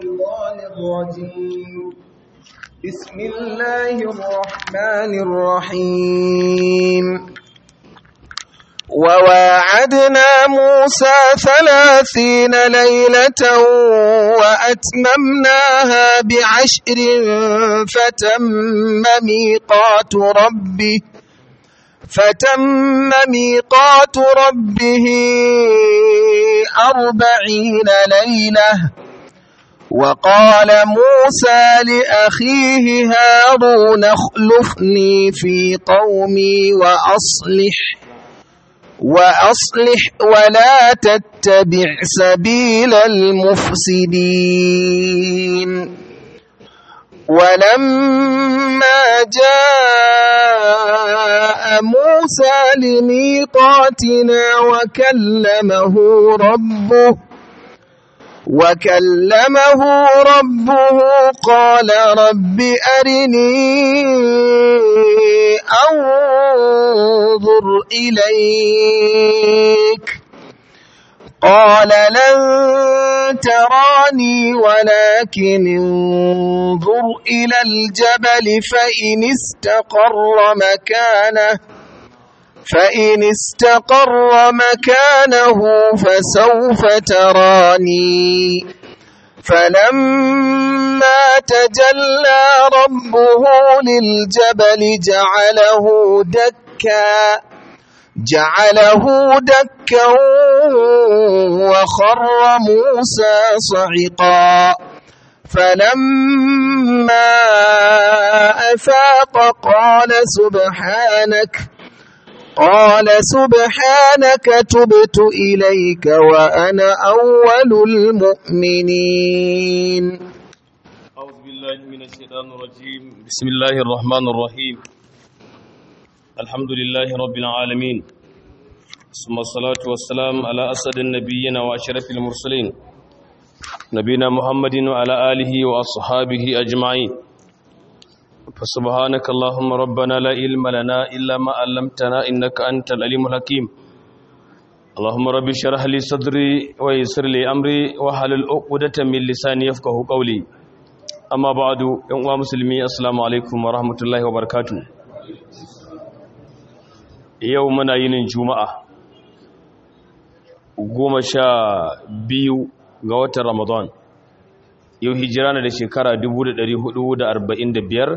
الشيطان الرجيم بسم الله الرحمن الرحيم وواعدنا موسى ثلاثين ليلة وأتممناها بعشر فتم ميقات ربه فتم ميقات ربه أربعين ليلة وقال موسى لأخيه هارون اخلفني في قومي وأصلح وأصلح ولا تتبع سبيل المفسدين ولما جاء موسى لميقاتنا وكلمه ربه وكلمه ربه قال رب أرني أنظر إليك قال لن تراني ولكن انظر إلى الجبل فإن استقر مكانه فإن استقر مكانه فسوف تراني فلما تجلى ربه للجبل جعله دكا جعله دكا وخر موسى صعقا فلما أفاق قال سبحانك قال سبحانك تبت إليك وأنا أول المؤمنين أعوذ بالله من الشيطان الرجيم بسم الله الرحمن الرحيم الحمد لله رب العالمين ثم الصلاة والسلام على أسد النبيين وأشرف المرسلين نبينا محمد وعلى آله وأصحابه أجمعين فسبحانك اللهم ربنا لا علم لنا إلا ما علمتنا إنك أنت العليم الحكيم اللهم رب اشرح لي صدري ويسر لي أمري واحلل عقدة من لساني يفقه قولي أما بعد يا مسلمي السلام عليكم ورحمة الله وبركاته yau muna yinin juma'a goma sha biyu ga watan ramadan yau hijira na da shekara 1445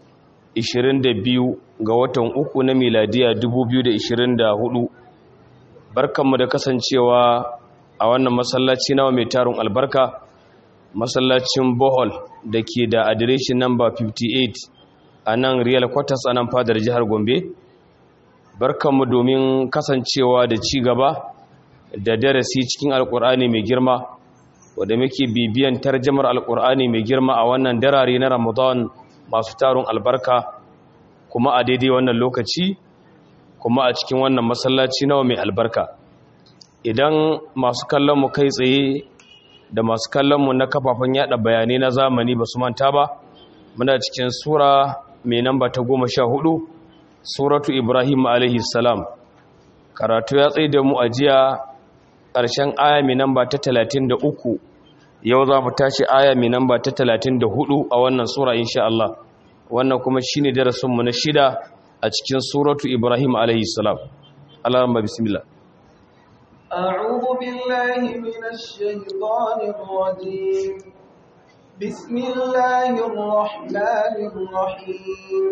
22 ga watan uku na miladiya 2024 barkanmu da kasancewa a wannan masallaci nawa mai tarin albarka masallacin bohol da ke da adireshin namba 58 a nan real quarters a nan fadar jihar gombe barkanmu domin kasancewa da ci gaba da darasi cikin alkur'ani mai girma wadda muke bibiyan tarjamar alkur'ani mai girma a wannan darare na ramadan masu tarun albarka kuma a daidai wannan lokaci kuma a cikin wannan masallaci nawa mai albarka idan masu kallonmu kai tsaye da masu kallonmu na kafafen yada bayanai na zamani ba su manta ba muna cikin sura mai namba ta goma sha hudu suratu ibrahim alaihi salam karatu ya tsaye da mu a jiya ƙarshen aya mai namba ta talatin da uku yau za mu tashi aya mai namba ta talatin da hudu a wannan sura insha Allah wannan kuma shi ne darasinmu na shida a cikin suratu ibrahim alaihi salam Allah ramba bismillah أعوذ بالله من الشيطان الرجيم بسم الله الرحمن الرحيم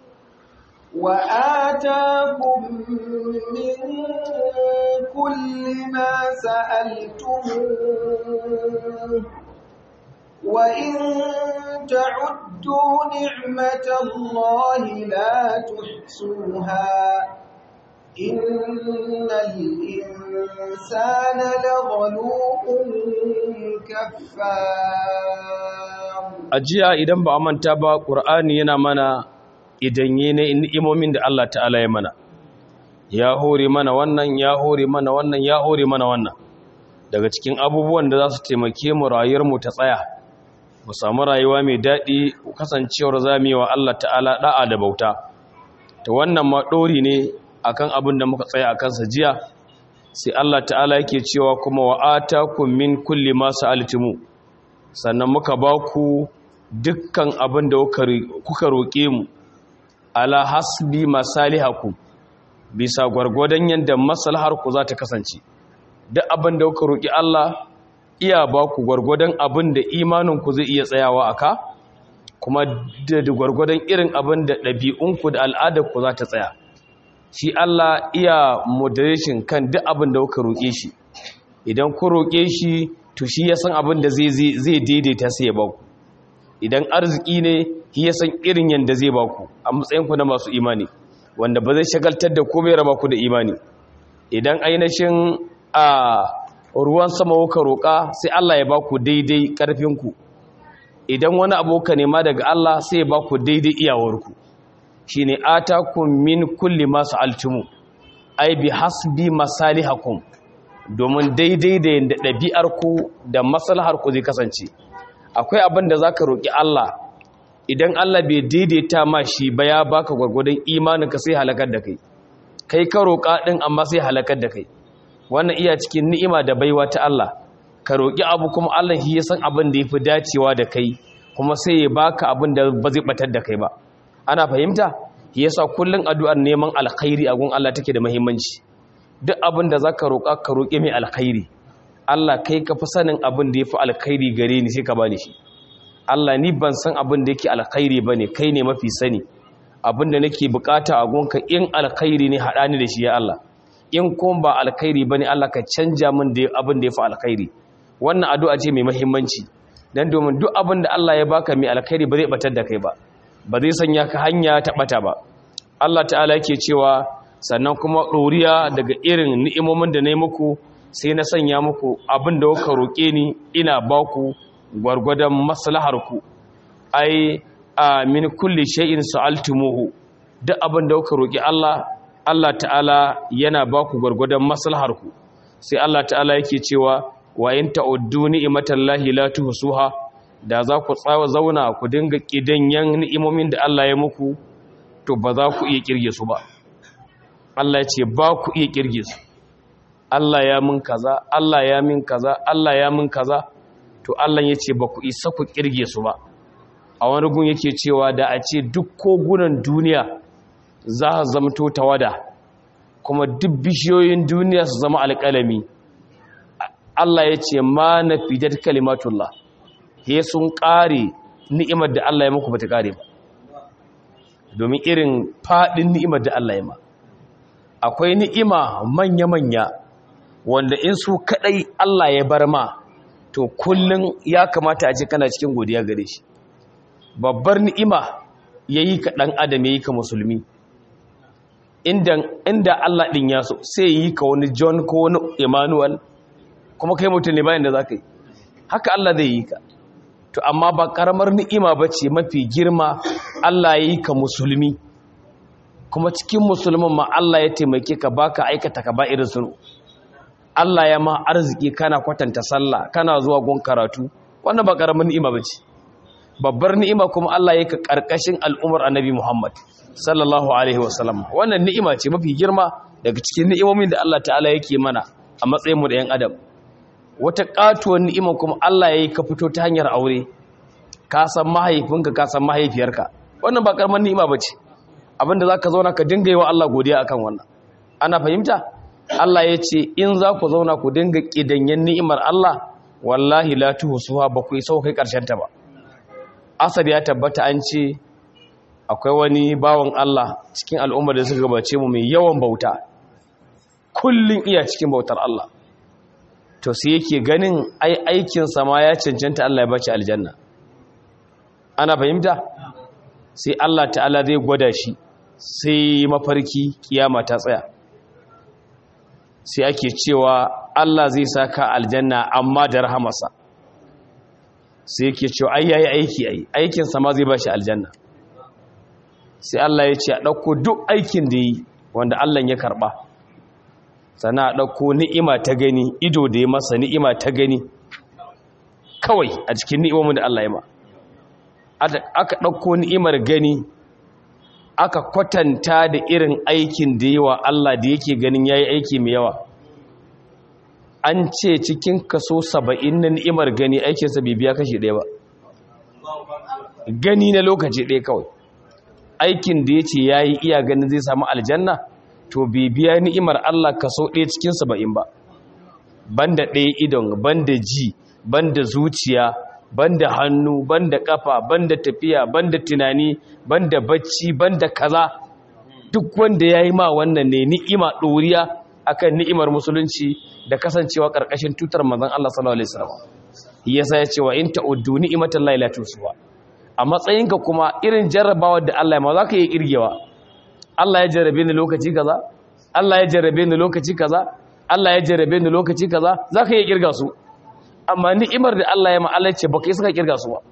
وآتاكم من كل ما سألتموه وإن تعدوا نعمة الله لا تحصوها إن الإنسان لظلوم كفار ajiya idan ba a manta ba ƙur'ani yana mana idan yi na ni'imomin da Allah ta'ala ya mana ya hore mana wannan ya hore mana wannan ya hore mana wannan daga cikin abubuwan da za su taimake mu rayuwarmu ta tsaya mu samu rayuwa mai daɗi kasancewar zamewa Allah ta'ala da'a da bauta ta wannan ma ɗori ne akan abin da muka tsaya a kansa jiya sai Allah ta'ala yake cewa kuma wa atakum min kulli ma sa'altumu sannan muka ba ku dukkan abin da kuka roƙe mu ala hasbi masalihakum bisa gwargwadon yadda maslahar ku za ta kasance duk abin da kuka roƙi Allah iya ba ku gwargwadon abin da imanin ku zai iya tsayawa aka kuma da gwargwadon irin abin da ɗabi'unku da al'adar ku za ta tsaya shi Allah iya moderation kan duk abin da kuka roƙe shi idan ku roƙe shi to shi ya san abin da zai daidaita sai ya baku idan arziki ne shi ya san irin yadda zai baku a matsayinku na masu imani wanda ba zai shagaltar da komai raba ku da imani idan ainihin a ruwan sama kuka roƙa sai Allah ya baku daidai ƙarfinku idan wani aboka nema daga Allah sai ya baku daidai iyawarku shine atakum min kulli masu altumu ai bi hasbi masalihakum domin daidai da yadda ɗabi'arku da maslaharku zai kasance akwai abin da za ka roƙi Allah idan Allah bai daidaita ma shi ba ya baka gwargwadon imaninka sai halakar da kai kai ka roƙa ɗin amma sai halakar da kai wannan iya cikin ni'ima da baiwa ta Allah ka roƙi abu kuma Allah shi ya san abin da ya fi dacewa da kai kuma sai ya baka abin da ba zai batar da kai ba ana fahimta shi yasa kullum addu'ar neman alkhairi a gun Allah take da muhimmanci duk abin da za ka roƙa ka roƙi mai alkhairi Allah kai ka fi sanin abin da ya fi alkhairi gare ni sai ka bani shi Allah ni ban san abin da yake alkhairi ba ne kai ne mafi sani abin da nake bukata a gonka in alkhairi ne haɗa ni da shi ya Allah in kuma ba alkhairi ba ne Allah ka canja min da abin da ya fi alkhairi wannan addu'a ce mai muhimmanci dan domin duk abin da Allah ya baka mai alkhairi ba zai batar da kai ba ba zai sanya ka hanya ta bata ba Allah ta'ala yake cewa sannan kuma ɗoriya daga irin ni'imomin da na yi muku sai na sanya muku abin da kuka roƙe ni ina ba ku gwargwadon maslaharku ai a min kulli shay'in sa'altumuhu duk abin da kuka roƙi Allah Allah ta'ala yana ba ku gwargwadon maslaharku sai Allah ta'ala yake cewa wa in ta'uddu ni'matallahi la tuhsuha da za ku tsawa zauna ku dinga kidanyan ni'imomin da Allah ya muku to ba za ku iya kirge su ba Allah ya ce ba ku iya kirge su Allah ya min kaza Allah ya min kaza Allah ya min kaza to Allah ya ce ba ku isa ku kirge su ba a wani gun yake cewa da a ce duk kogunan duniya za a zamto tawada kuma duk bishiyoyin duniya su zama alƙalami Allah ya ce ma na fidar kalimatullah he sun ƙare ni'imar da Allah ya muku bata ƙare ba domin irin faɗin ni'imar da Allah ya ma akwai ni'ima manya-manya wanda in su kadai Allah ya bar ma to kullun ya kamata a ce kana cikin godiya gare shi babbar ni'ima yayi ka dan adam yayi ka musulmi inda inda Allah din ya so sai yi ka wani John ko wani Emmanuel kuma kai mutum ne bayan da zaka yi haka Allah zai yi ka to amma ba karamar ni'ima bace mafi girma Allah yayi ka musulmi kuma cikin musulmin ma Allah ya taimake ka baka aikata ka ba irin sunu Allah ya ma arziki kana kwatanta sallah kana zuwa gon karatu wannan ba karamin ni'ima bace babbar ni'ima kuma Allah ya ka karkashin al'umar annabi Muhammad sallallahu alaihi wasallam wannan ni'ima ce mafi girma daga cikin ni'imomin da Allah ta'ala yake mana a matsayin mu da yan adam wata katuwar ni'ima kuma Allah ya yi ka fito ta hanyar aure ka san mahaifinka ka san mahaifiyarka wannan ba karamin ni'ima bace abinda za ka zauna ka dinga yi wa Allah godiya akan wannan ana fahimta Allah ya ce in za ku zauna ku dinga ƙidanyen ni'imar Allah wallahi la tuhsuha ba ku isa kai karshen ta ba asar ya tabbata an ce akwai wani bawan Allah cikin al'ummar da suka gabace mu mai yawan bauta kullun iya cikin bautar Allah to sai yake ganin ai aikin sa ma ya cancanta Allah ya bace aljanna ana fahimta sai Allah ta'ala zai gwada shi sai mafarki kiyama ta tsaya sai ake cewa Allah zai saka aljanna amma da rahamarsa sai yake cewa ai yayi aiki ai aikin sa ma zai bashi aljanna sai Allah ya ce a dauko duk aikin da yi wanda Allah ya karba sana a dauko ni'ima ta gani ido da ya masa ni'ima ta gani kawai a cikin ni'imomin da Allah ya ma aka ɗauko ni'imar gani aka kwatanta da irin aikin da yawa Allah da yake ganin yayi aiki mai yawa an ce cikin kaso saba'in na ni'imar gani aikinsa bai biya kashi ɗaya ba gani na lokaci ɗaya kawai aikin da ya ce ya yi iya ganin zai samu aljanna to bai biya ni'imar Allah kaso ɗaya cikin saba'in ba banda ɗaya idon banda ji banda zuciya banda hannu banda kafa banda tafiya banda tunani banda bacci banda kaza duk wanda ya yi ma wannan ne ni'ima ɗoriya akan ni'imar musulunci da kasancewa ƙarƙashin tutar manzon Allah sallallahu alaihi wasallam yasa ya ce wa in ta'uddu ni'matan la ilaha tusuwa a matsayinka kuma irin jarrabawar da Allah ya ma zaka yi kirgewa Allah ya jarrabe ni lokaci kaza Allah ya jarrabe ni lokaci kaza Allah ya jarrabe ni lokaci kaza zaka yi kirga su amma ni'imar da Allah ya ma Allah ce baka yi saka kirga su ba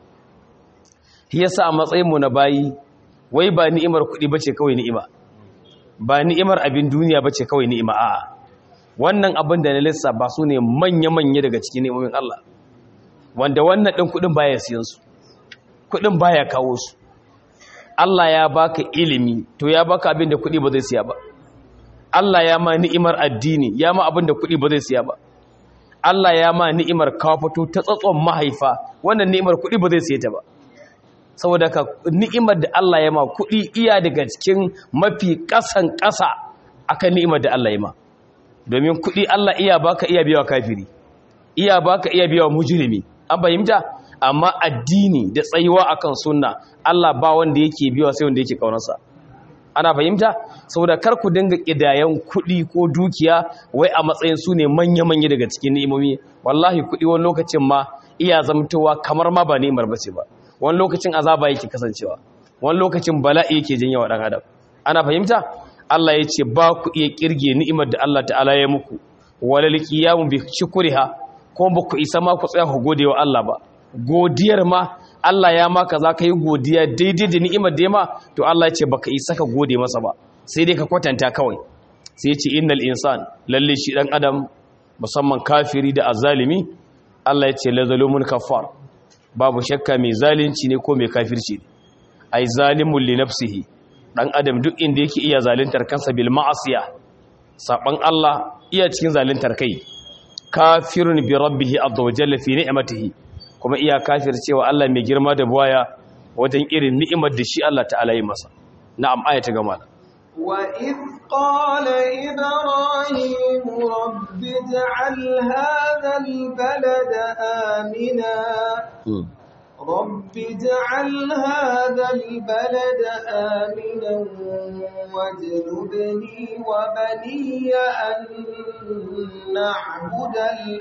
yasa a matsayin mu na bayi wai ba ni'imar kuɗi bace kawai ni'ima ba ni'imar abin duniya bace kawai ni'ima a'a wannan abin da na lissa ba su ne manya-manya daga cikin ni'imomin Allah wanda wannan ɗin kuɗin baya siyan su kuɗin baya kawo su Allah ya baka ilimi to ya baka abin da kuɗi ba zai siya ba Allah ya ma ni'imar addini ya ma abin da kuɗi ba zai siya ba Allah ya ma ni'imar kafato ta tsatson mahaifa wannan ni'imar kuɗi ba zai siya ta ba saboda ka ni'imar da Allah ya ma kuɗi iya daga cikin mafi ƙasan ƙasa akan ni'imar da Allah ya ma domin kuɗi Allah iya baka iya biya kafiri iya baka iya biya mujrimi an fahimta amma addini da tsayuwa akan sunna Allah ba wanda yake biya sai wanda yake kaunarsa ana fahimta saboda kar ku dinga kidayan kuɗi ko dukiya wai a matsayin su ne manya-manya daga cikin ni'imomi wallahi kuɗi wani lokacin ma iya zamtowa kamar ma ba ni'imar bace ba wani lokacin azaba yake kasancewa wani lokacin bala'i yake janyo wa dan adam ana fahimta Allah ya ce ba ku iya kirge ni'imar da Allah ta'ala ya muku walal qiyamu bi shukriha ko ba ku isa ma ku tsaya ku gode wa Allah ba godiyar ma Allah ya maka za ka yi godiya daidai da ni'imar da ya ma to Allah ya ce baka isa ka gode masa ba sai dai ka kwatanta kawai sai ya ce innal insan lalle shi dan adam musamman kafiri da azalimi Allah ya ce la zalumun kafar babu shakka mai zalunci ne ko mai kafirci ne ai zalimul li nafsihi dan adam duk inda yake iya zaluntar kansa bil ma'asiya saban Allah iya cikin zaluntar kai kafirun bi rabbih azza wa jalla fi ni'matihi kuma iya kafir cewa Allah mai girma da buwaya wajen irin ni'imar da shi Allah ta'ala yi masa na'am aya ta gama وإذ قال إبراهيم رب اجعل هذا البلد آمنا رب اجعل هذا البلد آمنا واجنبني وبني أن نعبد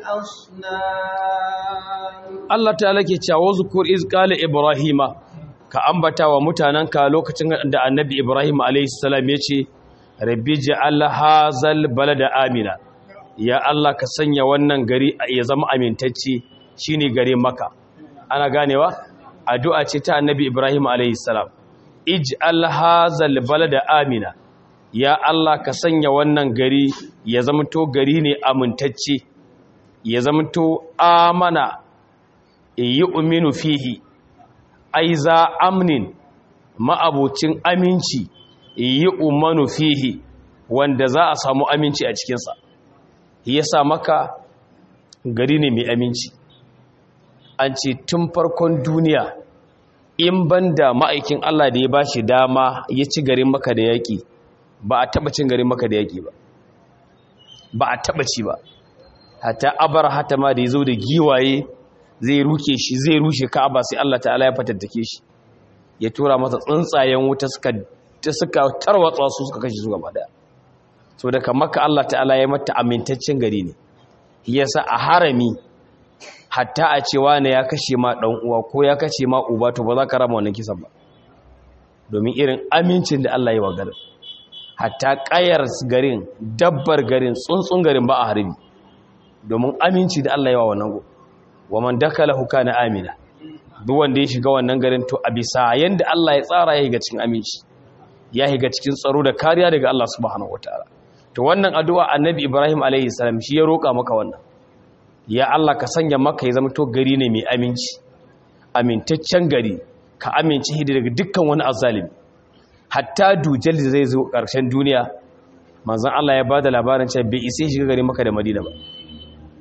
الأصنام Allah ta'ala ke cewa zukur iz qala ibrahima ka ambata wa mutananka lokacin da annabi ibrahim alayhi salam yace rabbi ja'al hazal balada amina ya Allah ka sanya wannan gari ya zama amintacce shine gare maka ana ganewa addu'a ce ta annabi ibrahim alayhi salam ij'al hazal balada amina ya Allah ka sanya wannan gari ya zamto gari ne amintacce ya zamto amana yi uminu fihi ai za amnin ma'abucin aminci yi umanu fihi wanda za a samu aminci a cikinsa ya sa maka gari ne mai aminci an ce tun farkon duniya in banda ma'aikin Allah da ya ba shi dama ya ci garin maka da yaƙi ba a taɓa cin garin maka da yaƙi ba ba a taɓa ci ba hata abar hata ma da ya zo da giwaye zai ruke shi zai rushe ka'aba sai Allah ta'ala ya fatattake shi ya tura masa tsuntsayen wuta suka suka tarwatsa su suka kashe su gaba daya so daga maka Allah ta'ala ya mata amintaccen gari ne yasa a harami hatta a cewa ne ya kashe ma dan uwa ko ya kashe ma uba to ba za ka rama wannan kisan ba domin irin amincin da Allah ya wa garin hatta kayar garin dabbar garin tsuntsun garin ba a harbi domin aminci da Allah ya wa wannan go wa man dakalahu kana amina duk wanda ya shiga wannan garin to a bisa yanda Allah ya tsara ya shiga cikin aminci ya shiga cikin tsaro da kariya daga Allah subhanahu wataala to wannan addu'a annabi Ibrahim alaihi salam shi ya roka maka wannan ya Allah ka sanya maka ya zama to gari ne mai aminci amintaccen gari ka amince shi daga dukkan wani azzalimi hatta dujal da zai zo ƙarshen duniya manzon Allah ya bada labarin cewa bai isa shiga gari maka da Madina ba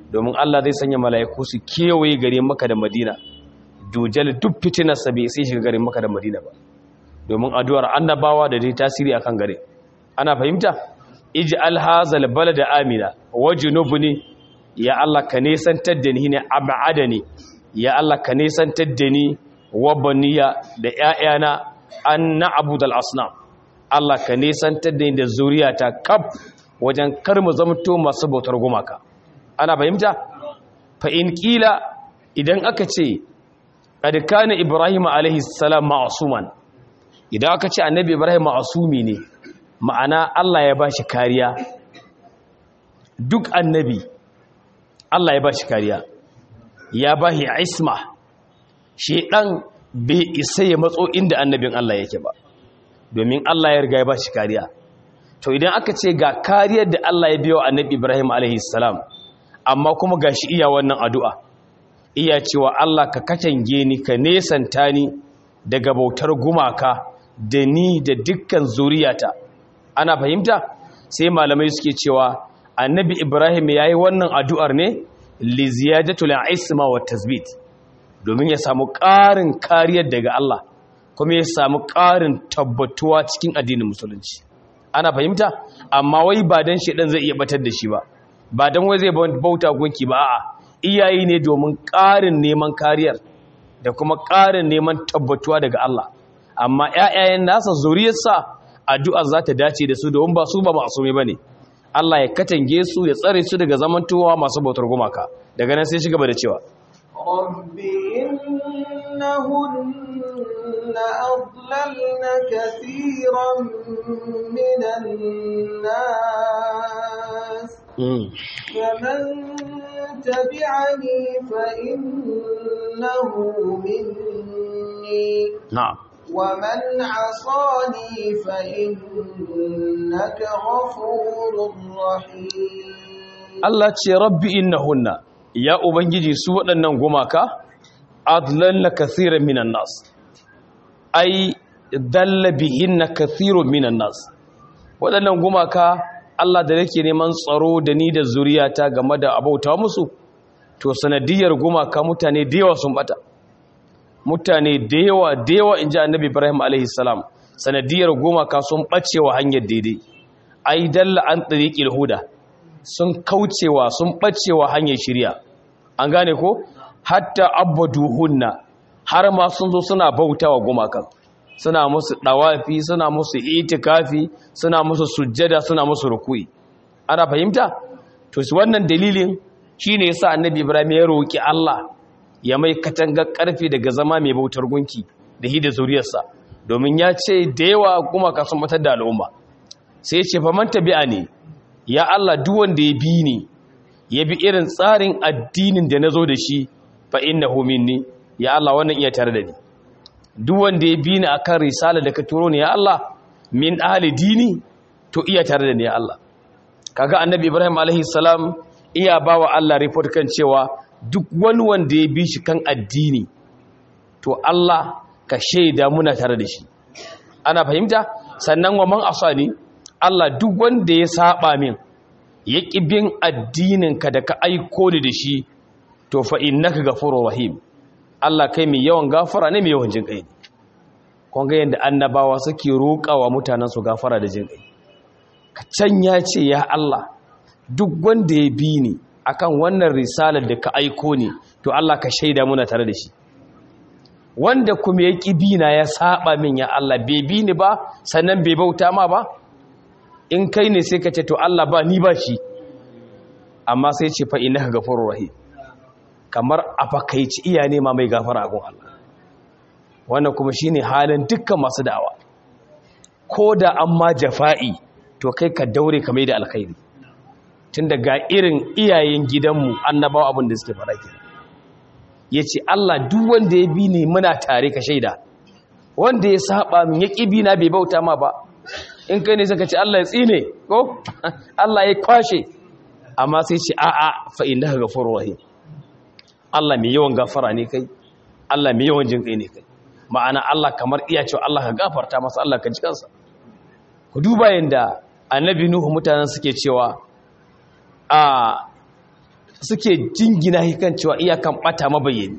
domin Allah zai sanya mala'iku su kewaye gare maka da madina dujal duk fitinarsa bai sai shiga garin maka da madina ba domin addu'ar annabawa da dai tasiri akan gare ana fahimta ij'al hazal balada amina wajnubni ya Allah ka nesantar da ni ne ab'adani ya Allah ka nesantar da ni wa baniya da ƴaƴana an na'budal asnam Allah ka nesantar da ni da zuriyata kaf wajen kar mu zamto masu bautar gumaka ana fahimta fa in kila idan aka ce qad kana ibrahim alaihi salam ma'suman idan aka ce annabi ibrahim ma'sumi ne ma'ana Allah ya bashi kariya duk annabi Allah ya bashi kariya ya bashi isma shedan bai isa ya matso inda annabin Allah yake ba domin Allah ya riga ya bashi kariya to idan aka ce ga kariyar da Allah ya biyo annabi Ibrahim alaihi salam amma kuma gashi iya wannan addu'a iya cewa Allah ka katange ni ka nesanta ni daga bautar gumaka da ni da dukkan zuriyata ana fahimta sai malamai suke cewa annabi Ibrahim yayi wannan addu'ar ne li ziyadatul isma wa tasbit domin ya samu ƙarin kariyar daga Allah kuma ya samu ƙarin tabbatuwa cikin addinin musulunci ana fahimta amma wai ba dan shedan zai iya batar da shi ba ba dan wai zai bauta gunki ba a'a iyayi ne domin ƙarin neman kariyar da kuma ƙarin neman tabbatuwa daga Allah amma ƴaƴayen nasa zuriyarsa addu'a za ta dace da su domin ba su ba masume bane Allah ya katange su ya tsare su daga zamantowa masu bautar gumaka daga nan sai shi gaba da cewa رب إنهن أضللن كثيرا من الناس فمن تبعني فإنه مني na'am ومن عصاني فإنك غفور رحيم Allah ce rabbi innahunna ya ubangiji su waɗannan gumaka adlalla kathiran minan nas ai dalla bihinna kathirun minan nas waɗannan gumaka Allah da yake neman tsaro da ni da zuriyata game da abauta musu to sanadiyar gumaka mutane da yawa sun bata mutane da yawa da yawa inji annabi Ibrahim alaihi salam sanadiyar gumaka sun bacewa hanyar daidai ai dalla an tariqil huda sun kaucewa sun ɓacewa hanyar shirya an gane ko hatta abbaduhunna har ma sun zo suna bautawa gumakan suna musu dawafi suna musu itikafi suna musu sujjada suna musu rukui ana fahimta to su wannan dalilin shine yasa annabi ibrahim ya roki Allah ya mai katangar karfi daga zama mai bautar gunki da hida zuriyarsa domin ya ce da yawa gumaka sun matar da al'umma sai ya ce fa man tabi'a ne ya Allah duk wanda ya bi ni ya bi irin tsarin addinin da na zo da shi fa innahu minni ya Allah wannan iya tare da ni duk wanda ya bi ni akan risala da ka turo ni ya Allah min ahli dini to iya tare da ni ya Allah kaga annabi Ibrahim alaihi salam iya bawa Allah report kan cewa duk wani wanda ya bi shi kan addini to Allah ka shaida muna tare da shi ana fahimta sannan wa man asani Allah duk wanda ya saba min ya ƙi bin addininka da ka aiko ni da shi to fa innaka ghafurur rahim Allah kai mai yawan gafara ne mai yawan jin kai kun ga yanda annabawa suke roƙawa mutanen su gafara da jin kai ka can ya ce ya Allah duk wanda ya bi ni akan wannan risalar da ka aiko ni to Allah ka shaida muna tare da shi wanda kuma ya ƙi bi na ya saba min ya Allah bai bi ni ba sannan bai bauta ma ba in kai ne sai ka ce to Allah ba ni ba shi amma sai ce fa innaka ghafurur rahim kamar a fakaici iya nema mai gafara a gun Allah wannan kuma shine halin dukkan masu da'awa ko da an ma jafa'i to kai ka daure ka mai da alkhairi tunda ga irin iyayen gidanmu annabawa abin da suke fara kenan yace Allah duk wanda ya bi ni muna tare ka shaida wanda ya saba min ya kibi na bai bauta ma ba in kai ne saka ce Allah ya tsine ko Allah ya kwashe amma sai ce a'a fa innaka ghafurur rahim Allah mai yawan gafara ne kai Allah mai yawan jin kai ne kai ma'ana Allah kamar iya cewa Allah ka gafarta masa Allah ka ji kansa ku duba yanda annabi nuhu mutanen suke cewa a suke jingina hikan cewa iyakan bata mabayyani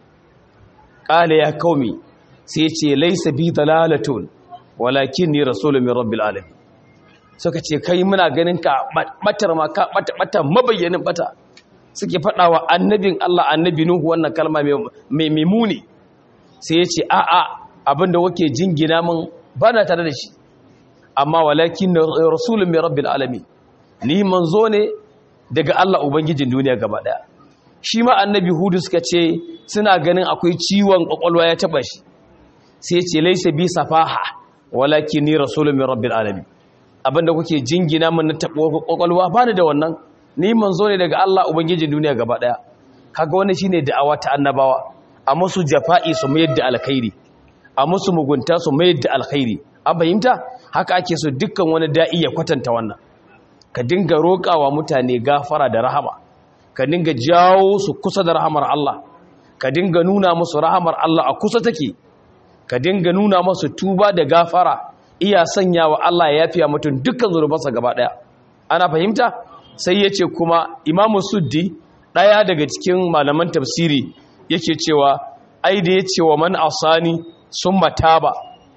qala ya qaumi sai ce laysa bi dalalatun walakinni rasulun min rabbil alamin suka ce kai muna ganin ka batar ma ka bata bata mabayyanin bata suke fadawa annabin Allah annabi Nuhu wannan kalma mai mimuni sai ya ce a a abinda wake jingina min bana tare da shi amma walakin rasulun min rabbil alamin ni manzo ne daga Allah ubangijin duniya gaba daya shi ma annabi hudu suka ce suna ganin akwai ciwon kwakwalwa ya taba shi sai ce laisa bi safaha walakin ni rasulun min rabbil alamin abinda kuke jingina min na tabo kwakwalwa bani da wannan ni manzo ne daga Allah ubangijin duniya gaba daya kaga wannan shine da'awa ta annabawa a musu jafa'i su mayar da alkhairi a musu mugunta su mayar da alkhairi an fahimta haka ake so dukkan wani da'i ya kwatanta wannan ka dinga roƙawa mutane gafara da rahama ka dinga jawo su kusa da rahamar Allah ka dinga nuna musu rahamar Allah a kusa take ka dinga nuna musu tuba da gafara iya sanya wa Allah ya yafiya mutum dukkan zunubansa gaba daya ana fahimta sai yace kuma Imamu Suddi daya daga cikin malaman tafsiri yake cewa ai da yace wa man asani summa taba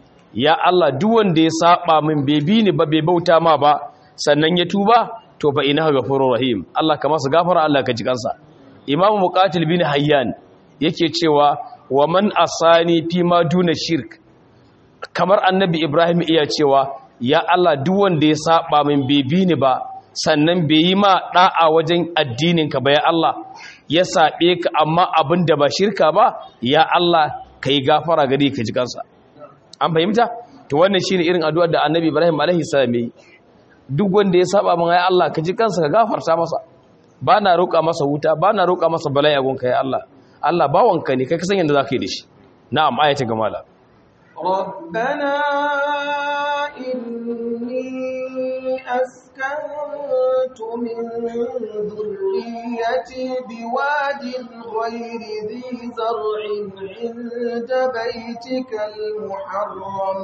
ya Allah duk wanda ya saba min bai bi ni ba bai bauta ma ba sannan ya tuba to fa innahu ghafurur rahim Allah ka masa gafara Allah ka ji kansa Imam Muqatil bin Hayyan yake cewa wa man asani fi ma duna shirk kamar annabi Ibrahim iya cewa ya Allah duk wanda ya saba min bai bi ni ba sannan bai yi ma da'a wajen addinin ka ba ya Allah ya sabe ka amma abin da ba shirka ba ya Allah kai gafara gari ka ji kansa an fahimta to wannan shine irin addu'ar da annabi Ibrahim alaihi salam yi duk wanda ya saba min ai Allah ka ji kansa ka gafarta masa ba na roƙa masa wuta ba na roƙa masa bala'i a gunka ya Allah Allah bawanka ne kai ka san yadda zaka yi da shi na'am ayata ga mala ربنا إني أسكنت من ذريتي بواد غير ذي زرع عند بيتك المحرم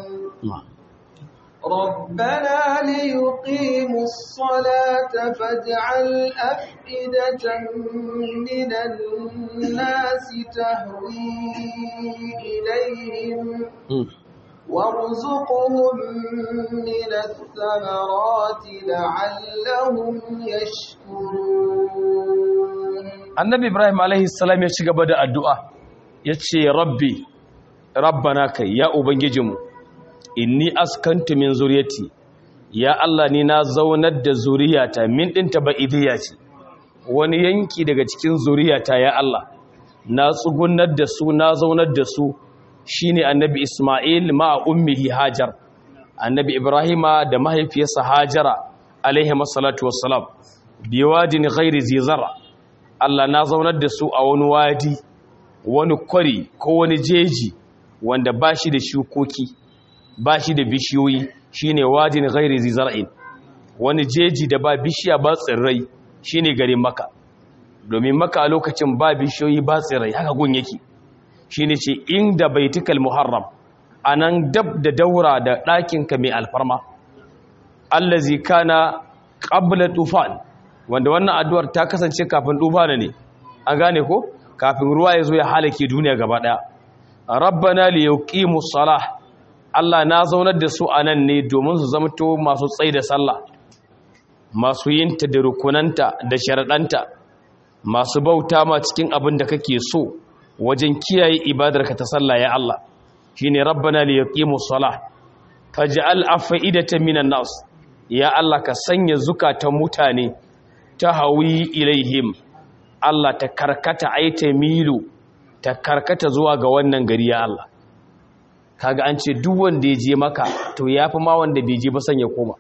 ربنا ليقيموا الصلاة فاجعل أفئدة من الناس تهوي إليهم وارزقهم من الثمرات لعلهم يشكرون annabi ibrahim alaihi salam ya ci gaba da addu'a ya ce rabbi rabbana kai ya ubangijinmu inni askantu min zuriyati ya Allah ni na zaunar da zuriyata min ɗinta ba idiya ce wani yanki daga cikin zuriyata ya Allah na tsugunar da su na zaunar da su shine annabi Ismail ma ummihi Hajar annabi Ibrahima da mahaifiyarsa Hajara alaihi masallatu wassalam biwadin ghairi zizara Allah na zaunar da su a wani wadi wani kwari ko wani jeji wanda ba shi da shukoki ba shi da bishiyoyi shine wadin ghairi zizara'in wani jeji da ba bishiya ba tsirrai shine garin maka domin maka a lokacin ba bishiyoyi ba tsirrai haka gun yake shine ce inda baitikal muharram anan dab da daura da ɗakinka mai alfarma allazi kana qabla tufan wanda wannan addu'ar ta kasance kafin tufana ne an gane ko kafin ruwa ya zo ya halake duniya gaba daya rabbana liyuqimus salah Allah na zaunar da su a nan ne domin su zamto masu tsaye da sallah masu yinta da rukunanta da sharaɗanta masu bauta ma cikin abin da kake so wajen kiyaye ibadarka ta sallah ya Allah shine rabbana li yaqimu salah faj'al afidatan minan nas ya Allah ka sanya zukatan mutane ta hawi ilaihim Allah ta karkata aita milu ta karkata zuwa ga wannan gari ya Allah kaga an ce duk wanda ya je maka to yafi ma wanda bai je ba san ya koma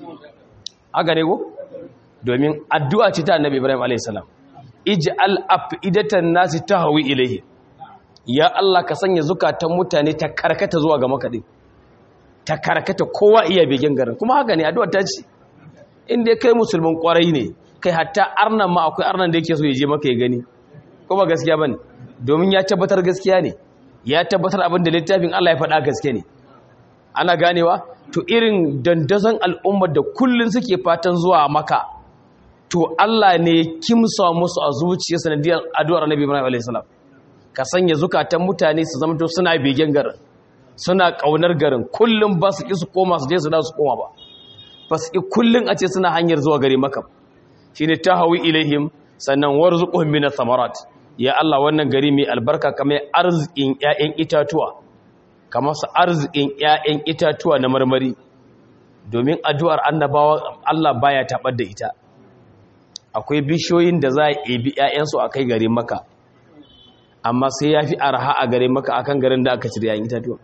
haka ne ko domin addu'a ce ta annabi Ibrahim alayhis salam ij'al afidatan nasi tahwi ilayhi ya Allah ka sanya zukatan mutane ta karkata zuwa ga maka din ta karkata kowa iya begen garin kuma haka ne addu'a ta ce inda kai musulmin kwarai ne kai hatta arnan ma akwai arnan da yake so ya je maka ya gani ko ba gaskiya bane domin ya tabbatar gaskiya ne ya tabbatar abin da littafin Allah ya faɗa gaske ne ana ganewa to irin dandazon al'ummar da kullun suke fatan zuwa maka to Allah ne ya kimsa musu a zuciya sanadiyar addu'ar Annabi Ibrahim alayhi salam ka sanya zukatan mutane su zama to suna begen garin suna kaunar garin kullum ba su ki su koma su je su da su koma ba ba su ki kullum a ce suna hanyar zuwa gare maka shine tahawi ilaihim sannan warzuquhum min thamarat ya Allah wannan gari mai albarka kamar arzikin ƴaƴan itatuwa kamar su arzikin ƴaƴan itatuwa na marmari domin addu'ar annabawa Allah baya tabar da ita akwai bishiyoyin da za a ebi ƴaƴansu a kai gare maka amma sai ya fi arha a gare maka akan garin da aka cire ƴaƴan itatuwa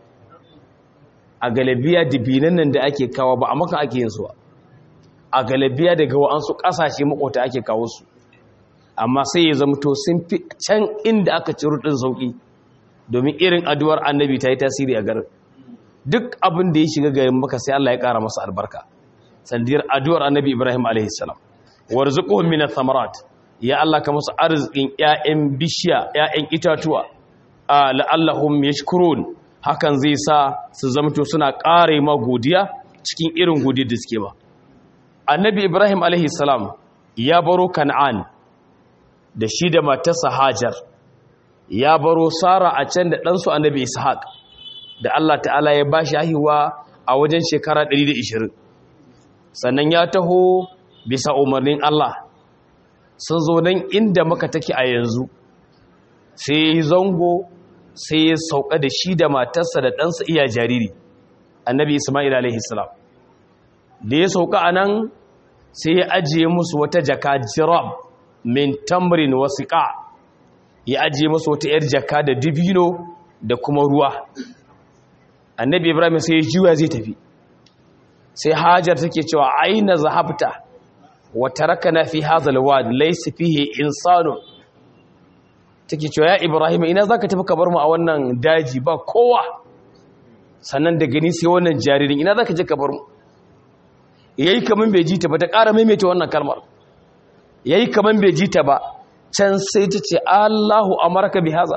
a galabiya dibinan nan da ake kawo ba a maka ake yin su a galabiya daga wa'ansu ƙasashe makota ake kawo su amma sai ya zamto sun fi can inda aka ci rudin sauki domin irin addu'ar annabi ta yi tasiri a garin duk abin da ya shiga garin maka sai Allah ya ƙara masa albarka sandiyar addu'ar annabi Ibrahim alaihi salam warzuquhum min ath-thamarat ya Allah ka musu arzikin ƴaƴan bishiya ƴaƴan itatuwa la'allahum yashkurun hakan zai sa su zamto suna ƙare ma godiya cikin irin godiyar da suke ba annabi Ibrahim alaihi salam ya baro kan'an da shi da matarsa Hajar ya baro Sara a can da ɗansu Annabi Ishaq da Allah ta'ala ya ba shi haihuwa a wajen shekara 120 sannan ya taho bisa umarnin Allah sun zo nan inda maka take a yanzu sai ya zango sai ya sauka da shi da matarsa da ɗansa iya jariri Annabi Ismail alaihi salam da ya sauka a nan sai ya ajiye musu wata jaka jirab min tamrin wasiƙa ya ajiye masu wata 'yar jaka da dibino da kuma ruwa annabi ibrahim sai ya juya zai tafi sai hajar take cewa aina zahabta wa tarakana fi hadha alwad laysa fihi insanu take cewa ya ibrahim ina zaka tafi ka bar mu a wannan daji ba kowa sannan da gani sai wannan jaririn ina zaka je ka bar mu yayi kaman bai ji ta ba ta ƙara maimaita wannan kalmar ya yi kamar bai ji ta ba can sai ta ce allahu amarka bi haza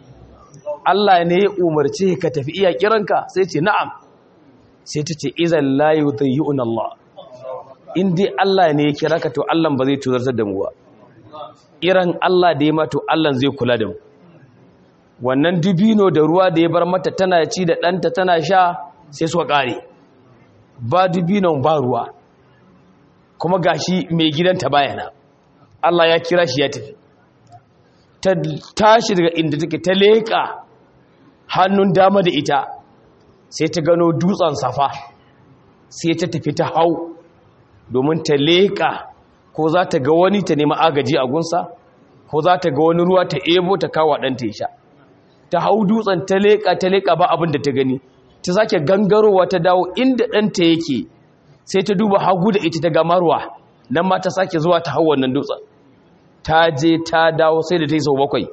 allah ne ya umarce ka tafi iya kiranka sai ce na'am sai ta ce izan layu zai yi Allah in dai allah ne ya kira ka to allah ba zai tuzartar da mu ba iran allah da ya mato allah zai kula da mu wannan dubino da ruwa da ya bar mata tana ci da ɗanta tana sha sai suka ƙare ba dubinon ba ruwa kuma gashi mai gidanta bayana Allah ya kira shi ya tafi ta tashi daga inda take ta leƙa hannun dama da ita sai ta gano dutsen safa sai ta tafi ta hau domin ta leƙa ko za ta ga wani ta nema agaji a gunsa ko za ta ga wani ruwa ta ebo ta kawo ɗanta ya sha ta hau dutsen ta leƙa ta leƙa ba abin da ta gani ta sake gangarowa ta dawo inda ɗanta yake sai ta duba hagu da ita ta gamarwa nan ma ta sake zuwa ta hau wannan dutsen ta je ta dawo sai da ta yi sau bakwai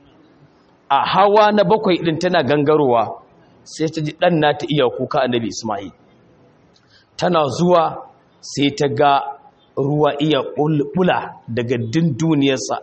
a hawa na bakwai ɗin tana gangarowa sai ta ji ɗan ta iya kuka annabi ismail tana zuwa sai ta ga ruwa iya ɓula daga dunduniyarsa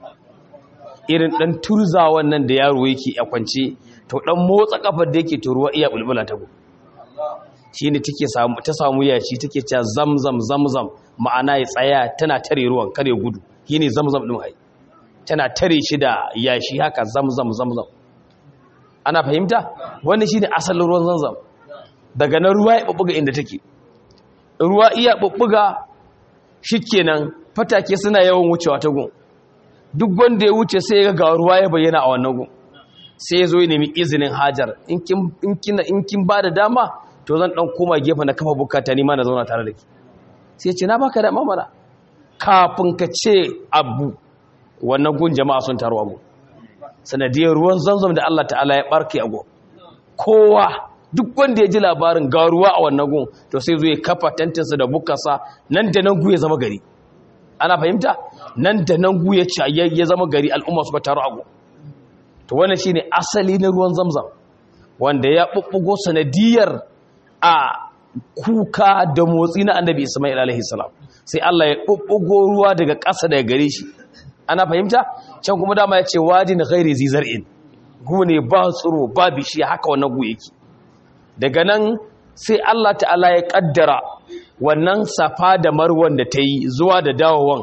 irin ɗan turza wannan da yaro yake a kwance to ɗan motsa ƙafar da yake to ruwa iya ɓulɓula ta shi ne ta samu yashi take cewa zamzam zamzam ma'ana ya tsaya tana tare ruwan kare gudu shi ne zamzam ɗin hai tana tare shi da yashi haka zamzam zamzam ana fahimta wani shi ne asalin ruwan zamzam daga nan ruwa ya ɓuɓɓuga inda take ruwa iya ɓuɓɓuga shi kenan fatake suna yawan wucewa ta gun duk wanda ya wuce sai ya ga ruwa ya bayyana a wannan gun sai ya zo ya nemi izinin hajar in kin ba da dama to zan dan koma gefe na kafa bukata ni ma na zauna tare da ki sai ce na baka da mamara kafin ka ce abu wannan gun jama'a sun taro abu sanadiyar ruwan zamzam da Allah ta'ala ya barke ago kowa duk wanda ya ji labarin ga ruwa a wannan gun to sai zo ya kafa tantinsa da bukarsa nan da nan gu ya zama gari ana fahimta nan da nan gu ya ci ya zama gari al'umma suka taro ago to wannan shine asali na ruwan zamzam wanda ya bubbugo sanadiyar a kuka da motsi na annabi Ismail alaihi salam sai Allah ya bubbugo ruwa daga ƙasa daga gare shi ana fahimta can kuma dama ya ce wadin ghairi zizar'in gu ne ba tsiro ba bishiya haka wannan gu yake daga nan sai Allah ta'ala ya kaddara wannan safa da marwan da ta yi zuwa da dawowan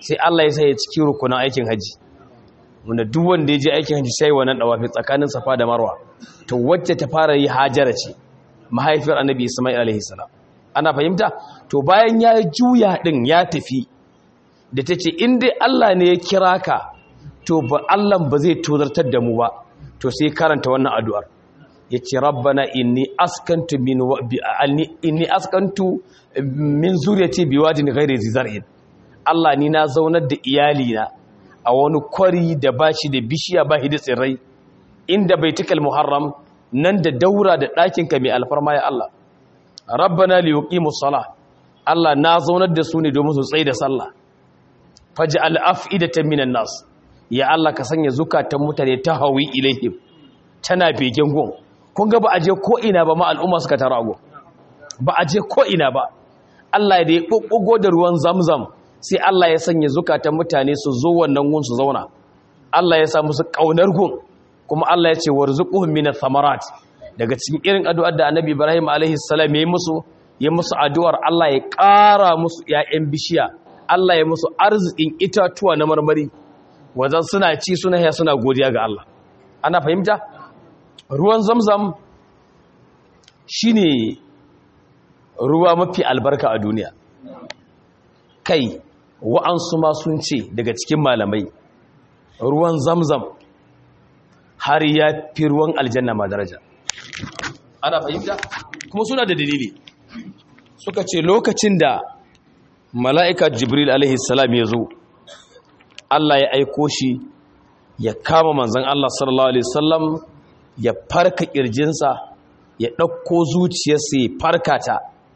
sai Allah ya sa ya cikin rukunan aikin haji wanda duk wanda ya je aikin haji sai wannan dawafi tsakanin safa da marwa to wacce ta fara yi hajara ce mahaifiyar annabi isma'il alaihi salam ana fahimta to bayan ya juya din ya tafi da tace in dai Allah ne ya kira ka to ba Allah ba zai tozartar da mu ba to sai karanta wannan addu'ar yace rabbana inni askantu min inni askantu min zuriyati biwadin ghairi zizar'in Allah ni na zaunar da iyali na a wani kwari da bashi da bishiya ba da tsirrai inda baitukal muharram nan da daura da ɗakin ka mai alfarma ya Allah rabbana li yuqimus salah Allah na zaunar da su ne domin su tsaye da sallah faj'al af'idatan minan nas ya Allah ka sanya zukatan mutane ta hawi ilaihim tana begen gon kun ga ba a je ko ina ba ma al'umma suka tara go ba a je ko ina ba Allah da ya kokkogo da ruwan zamzam sai Allah ya sanya zukatan mutane su zo wannan gun su zauna Allah ya sa musu kaunar gun kuma Allah ya ce warzuquhum minath thamarat daga cikin irin addu'ar da Annabi Ibrahim alaihi salam ya musu ya musu addu'ar Allah ya ƙara musu ƴaƴan bishiya Allah ya musu arzikin itatuwa na marmari wajen suna ci suna ya suna godiya ga Allah ana fahimta ruwan zamzam shine ruwa mafi albarka a duniya kai wa'ansu ma sun ce daga cikin malamai ruwan zamzam har ya fi ruwan aljanna ma daraja ana fahimta kuma suna da dalili suka ce lokacin da mala'ika jibril alaihi salam ya zo Allah ya aiko shi ya kama manzan Allah sallallahu alaihi wasallam ya farka kirjinsa ya ɗauko zuciyarsa ya farka ta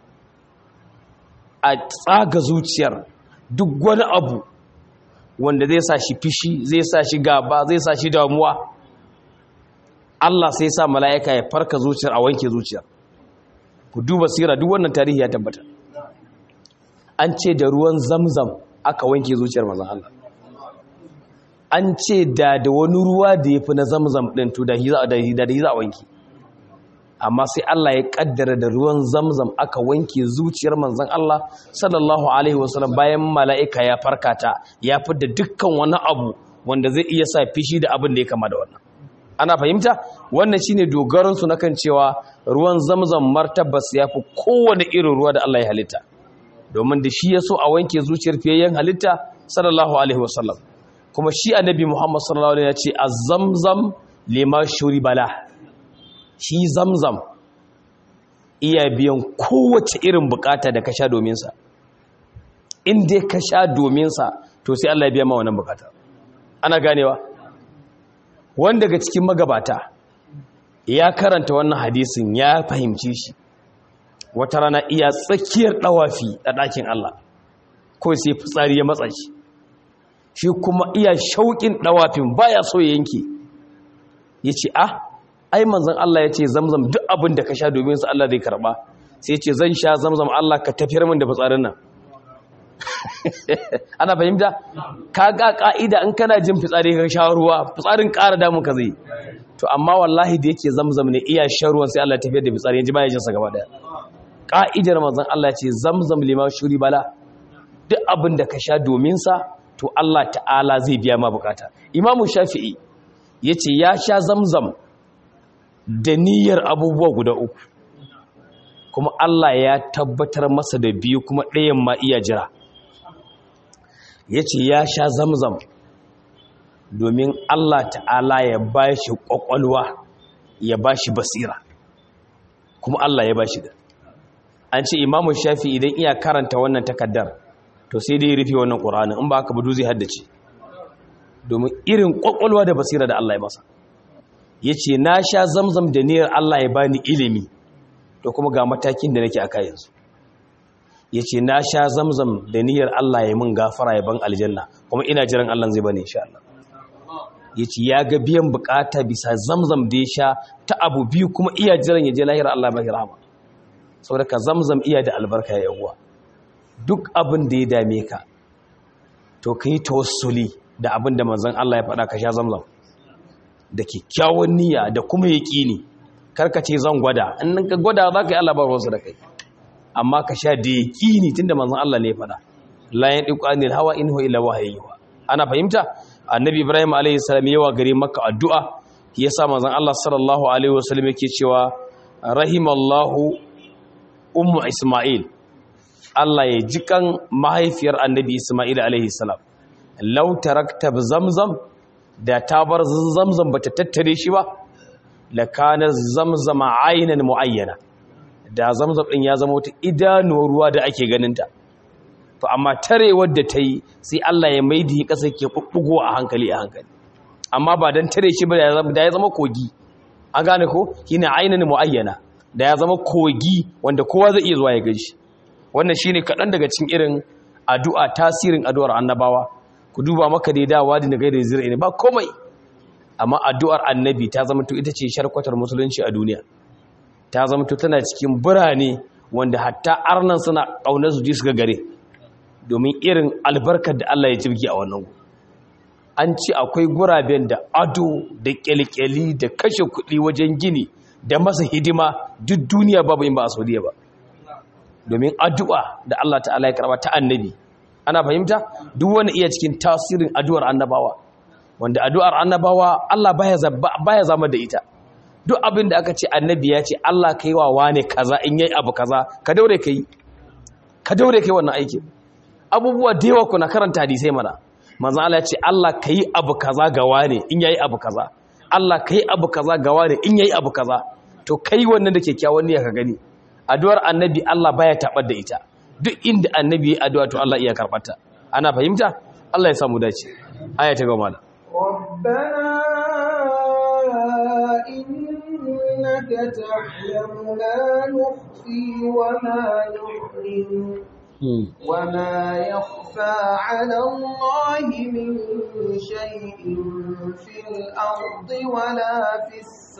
a tsaga zuciyar duk wani abu wanda zai sa shi fishi zai sa shi gaba zai sa shi damuwa Allah sai sa mala'ika ya farka zuciyar a wanke zuciyar ku duba sira duk wannan tarihi ya tabbata an ce da ruwan zamzam aka wanke zuciyar mazan Allah an ce da da wani ruwa da ya fi na zamzam ɗin to da hi za a wanke amma sai Allah ya kaddara da ruwan zamzam aka wanke zuciyar manzan Allah sallallahu alaihi wasallam bayan mala'ika ya farkata ya da dukkan wani abu wanda zai iya sa fishi da abin da ya kama da wannan ana fahimta wannan shine dogaron su kan cewa ruwan zamzam martabas ya fi kowane irin ruwa da Allah ya halitta domin da shi ya so a wanke zuciyar fiyayyen halitta sallallahu alaihi wasallam kuma shi annabi Muhammad sallallahu alaihi ya ce az-zamzam lima shuri bala shi zamzam iya biyan kowace irin bukata da ka sha domin sa in dai ka sha domin sa to sai Allah ya biya ma wannan bukata ana ganewa wanda daga cikin magabata ya karanta wannan hadisin ya fahimci shi wata rana iya tsakiyar dawafi a ɗakin Allah ko sai fitsari ya matsa shi shi kuma iya shauƙin ɗawafin baya so ya yanke ya ce ah ai manzan Allah ya ce zamzam duk abin da ka sha domin su Allah zai karɓa sai ce zan sha zamzam Allah ka tafiyar min da fitsarin nan ana fahimta ka ga ka'ida in kana jin fitsari ka sha ruwa fitsarin ƙara damun ka zai to amma wallahi da yake zamzam ne iya shan ruwan sai Allah tafiyar da fitsari yanzu baya jin sa gaba daya ka'idar manzan Allah ce zamzam lima shuri bala duk abin da ka sha domin sa to Allah ta'ala zai biya ma bukata imamu shafi'i ya ce ya sha zamzam da niyyar abubuwa guda uku kuma Allah ya tabbatar masa da biyu kuma ɗayan ma iya jira ya ce ya sha zamzam domin Allah ta'ala ya ba shi ƙwaƙwalwa ya ba shi basira kuma Allah ya ba shi da an ce imamu shafi idan iya karanta wannan takaddar to sai dai rufe wannan ƙur'ani in ba haka budu zai haddace domin irin ƙwaƙwalwa da basira da Allah ya masa ya ce na sha zamzam da niyyar Allah ya bani ilimi to kuma ga matakin da nake a kayansu ya ce na sha zamzam da niyyar Allah ya mun gafara ya ban aljanna kuma ina jiran Allah zai bani insha Allah ya ce ya ga biyan bukata bisa zamzam da ya sha ta abu biyu kuma iya jiran ya je lahira Allah ba rahama saboda ka zamzam iya da albarka ya yawwa duk abin da ya dame ka to ka yi tawassuli da abin da manzon Allah ya faɗa ka sha zamzam da kyakkyawan niyya da kuma yaƙini karka ce zan gwada in ka gwada za ka yi Allah ba ruwansa da kai amma ka sha da yaƙini tunda manzon Allah ne ya faɗa la yandiqu anil hawa in huwa illa wahyu ana fahimta annabi ibrahim alayhi salam yawa gare makka addu'a yasa manzon Allah sallallahu alaihi wasallam yake cewa rahimallahu ummu isma'il Allah ya jikan mahaifiyar annabi isma'il alaihi salam law tarakta zamzam da ta bar zamzam bata tattare shi ba lakana zamzama aynan muayyana da zamzam din ya zama wata idanuwar ruwa da ake ganinta to amma tarewar da ta yi sai Allah ya maidi kasa ke bubbugo a hankali a hankali amma ba dan tare shi ba da ya zama kogi an gane ko shine aynan muayyana da ya zama kogi wanda kowa zai iya zuwa ya gaishe wannan shine kaɗan daga cikin irin addu'a tasirin addu'ar annabawa ku duba maka da dawa da gaida zira ne ba komai amma addu'ar annabi ta zama to ita ce sharkwatar musulunci a duniya ta zama to tana cikin birane wanda hatta arnan suna ƙaunar su ji su ga gare domin irin albarkar da Allah ya jirgi a wannan gu an ce akwai guraben da ado da kyalkyali da kashe kuɗi wajen gini da masa hidima duk duniya babu yin ba a saudiya ba domin addu'a da Allah ta'ala ya karba ta annabi ana fahimta duk wani iya cikin tasirin addu'ar annabawa wanda addu'ar annabawa Allah baya zama da ita duk abin da aka ce annabi ya ce Allah kai wa wane kaza in yayi abu kaza ka daure kai ka daure kai wannan aikin abubuwa da yawa kuna karanta hadisai mana manzo Allah ya ce Allah kai abu kaza ga wane in yayi abu kaza Allah kai abu kaza ga wane in yayi abu kaza to kai wannan da kyakkyawan niyya ka gani addu'ar annabi Allah baya tabar da ita duk inda annabi ya addu'a to Allah iya karbata ana fahimta Allah ya samu dace aya ta gaba da ربنا إنك تعلم ما نخفي وما نعلن وما يخفى على الله من شيء في الأرض ولا في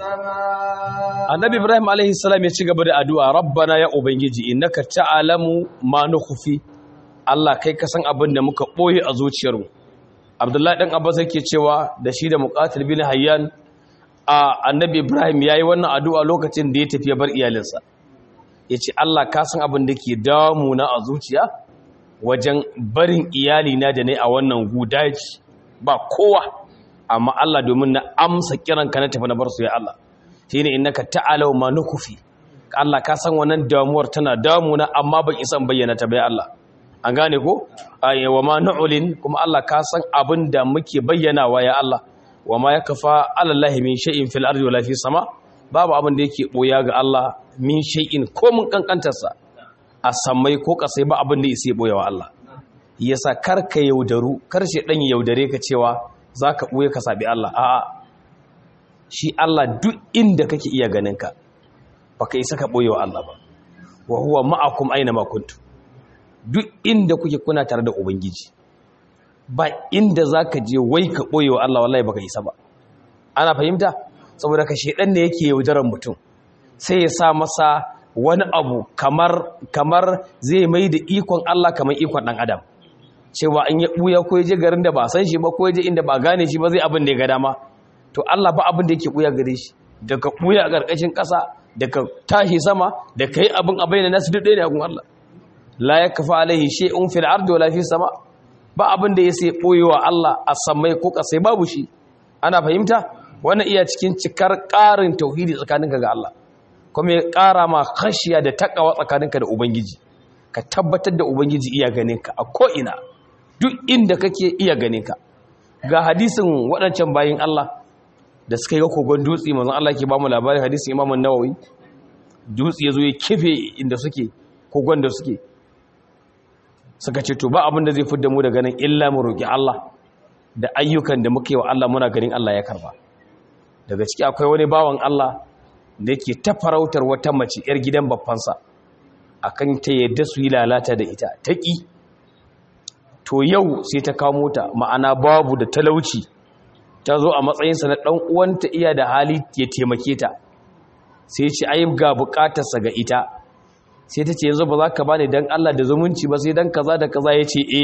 السماء annabi ibrahim alaihi salam ya ci gaba da addu'a rabbana ya ubangiji innaka ta'lamu ma nukhfi Allah kai ka san abin da muka boye a zuciyarmu abdullahi dan abbas yake cewa da shi da muqatil bin hayyan a annabi ibrahim yayi wannan addu'a lokacin da ya tafi ya bar iyalinsa yace Allah ka san abin da ke damu na a zuciya wajen barin iyalina da ne a wannan gudaji ba kowa amma Allah domin na amsa kiranka na tafi na bar su ya Allah shine innaka ta'alau ma nukufi Allah ka san wannan damuwar tana damuna amma ban isan bayyana ta bai Allah an gane ko ay wa ma nu'lin kuma Allah ka san abin da muke bayyanawa ya Allah wa ma yakfa ala Allah min shay'in fil ardi wala fis sama babu abin da yake boya ga Allah min shay'in ko mun kankantarsa a samai ko kasai ba abin da yake boyawa Allah yasa karka yaudaru kar shi dan yaudare ka cewa zaka boye ka sabi Allah a'a shi Allah duk inda kake iya ganin ka baka isa ka boye wa Allah ba wa huwa ma'akum aina ma kuntum duk inda kuke kuna tare da ubangiji ba inda zaka je wai ka boye wa Allah wallahi baka isa ba ana fahimta saboda ka shedan ne yake yaudaran mutum sai ya sa masa wani abu kamar kamar zai mai da ikon Allah kamar ikon dan adam cewa in ya buya ko je garin da ba san shi ba ko je inda ba gane shi ba zai abin da ya ga dama to Allah ba abin da yake buya gare shi daga buya a ƙarƙashin ƙasa daga tashi sama da kai abin abai na nasu duk ne a gun Allah la yakfa alaihi shay'un fil ardi wala fis sama ba abin da yake boyewa Allah a samai ko ƙasai babu shi ana fahimta wannan iya cikin cikar ƙarin tauhidi tsakaninka ga Allah kuma ya ƙara ma khashiya da takawa tsakaninka da ubangiji ka tabbatar da ubangiji iya ganinka a ko ina duk inda kake iya ganinka ga hadisin waɗancan bayin Allah da suka yi ga kogon dutse manzon Allah ke ba mu labarin hadisin Imam Nawawi dutse yazo ya kife inda suke kogon da suke suka ce to ba abin da zai fidda mu daga nan illa mu roki Allah da ayyukan da muke wa Allah muna ganin Allah ya karba daga ciki akwai wani bawan Allah da yake ta farautar wata mace yar gidan babbansa akan ta yadda su yi lalata da ita ta ki to yau sai ta kawo mota ma'ana babu da talauci ta zo a matsayinsa na ɗan uwanta iya da hali ya taimake ta sai ce ai ga bukatarsa ga ita sai ta ce yanzu ba za ka ba ni don Allah da zumunci ba sai don kaza da kaza ya ce e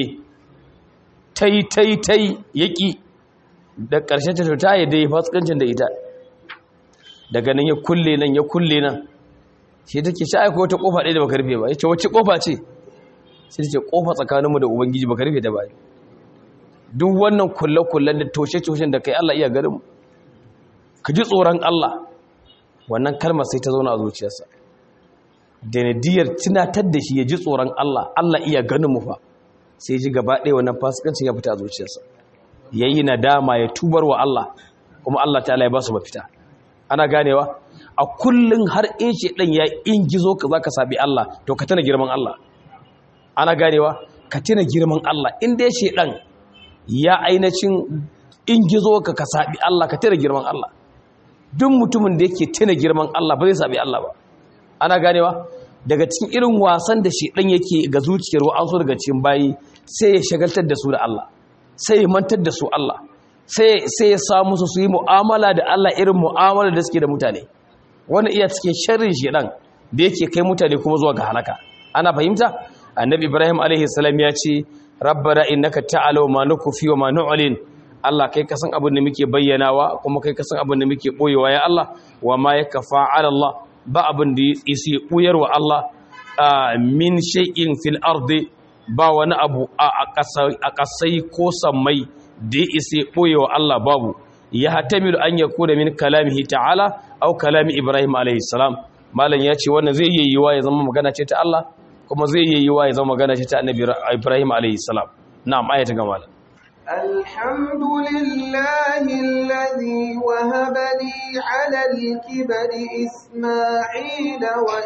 tai tai tai yaƙi da ƙarshen ta ta yadda ya fasikancin da ita daga nan ya kulle nan ya kulle nan sai ta ke sha'aiko wata ƙofa ɗaya da baka rufe ba ya ce wacce ƙofa ce sai ce kofa tsakaninmu da ubangiji baka rufe ta ba duk wannan kulle-kullen da toshe-toshen da kai Allah iya garin ka ji tsoron Allah wannan kalmar sai ta zauna a zuciyarsa da nadiyar tunatar da shi ya ji tsoron Allah Allah iya ganin mu fa sai ji gaba ɗaya wannan fasikancin ya fita a zuciyarsa yayi nadama ya tubar wa Allah kuma Allah ta'ala ya ba su mafita ana ganewa a kullun har in shi dan ya ingizo ka zaka sabi Allah to ka tana girman Allah ana ganewa ka tana girman Allah in dai shi dan ya ainacin ingizo ka ka sabi Allah ka tana girman Allah duk mutumin da yake tana girman Allah ba zai sabi Allah ba ana ganewa daga cikin irin wasan da shi dan yake ga zuciyar wa'ansu daga cikin bayi sai ya shagaltar da su da Allah sai ya mantar da su Allah sai ya samu su yi mu'amala da Allah irin mu'amala da suke da mutane wani iya cikin sharrin shedan da yake kai mutane kuma zuwa ga halaka ana fahimta annabi ibrahim alaihi salam ya ce rabbana innaka ta'alu ma nukufi wa ma nu'lin Allah kai kasan abin da muke bayyanawa kuma kai kasan abin da muke boyewa ya Allah wa ma yakfa ala Allah ba abin da yake buyar wa Allah min shay'in fil ardi ba wani abu a kasai ko sammai da ya isa ɓoye wa Allah babu ya hatamilu an ya kuna min kalamihi ta'ala au kalami Ibrahim alaihissalam malam ya ce wannan zai yi yiwa ya zama magana ce ta Allah kuma zai yi yiwa ya zama magana ce ta annabi Ibrahim alaihissalam na'am ayata ga malam الحمد لله الذي وهب لي على الكبر إسماعيل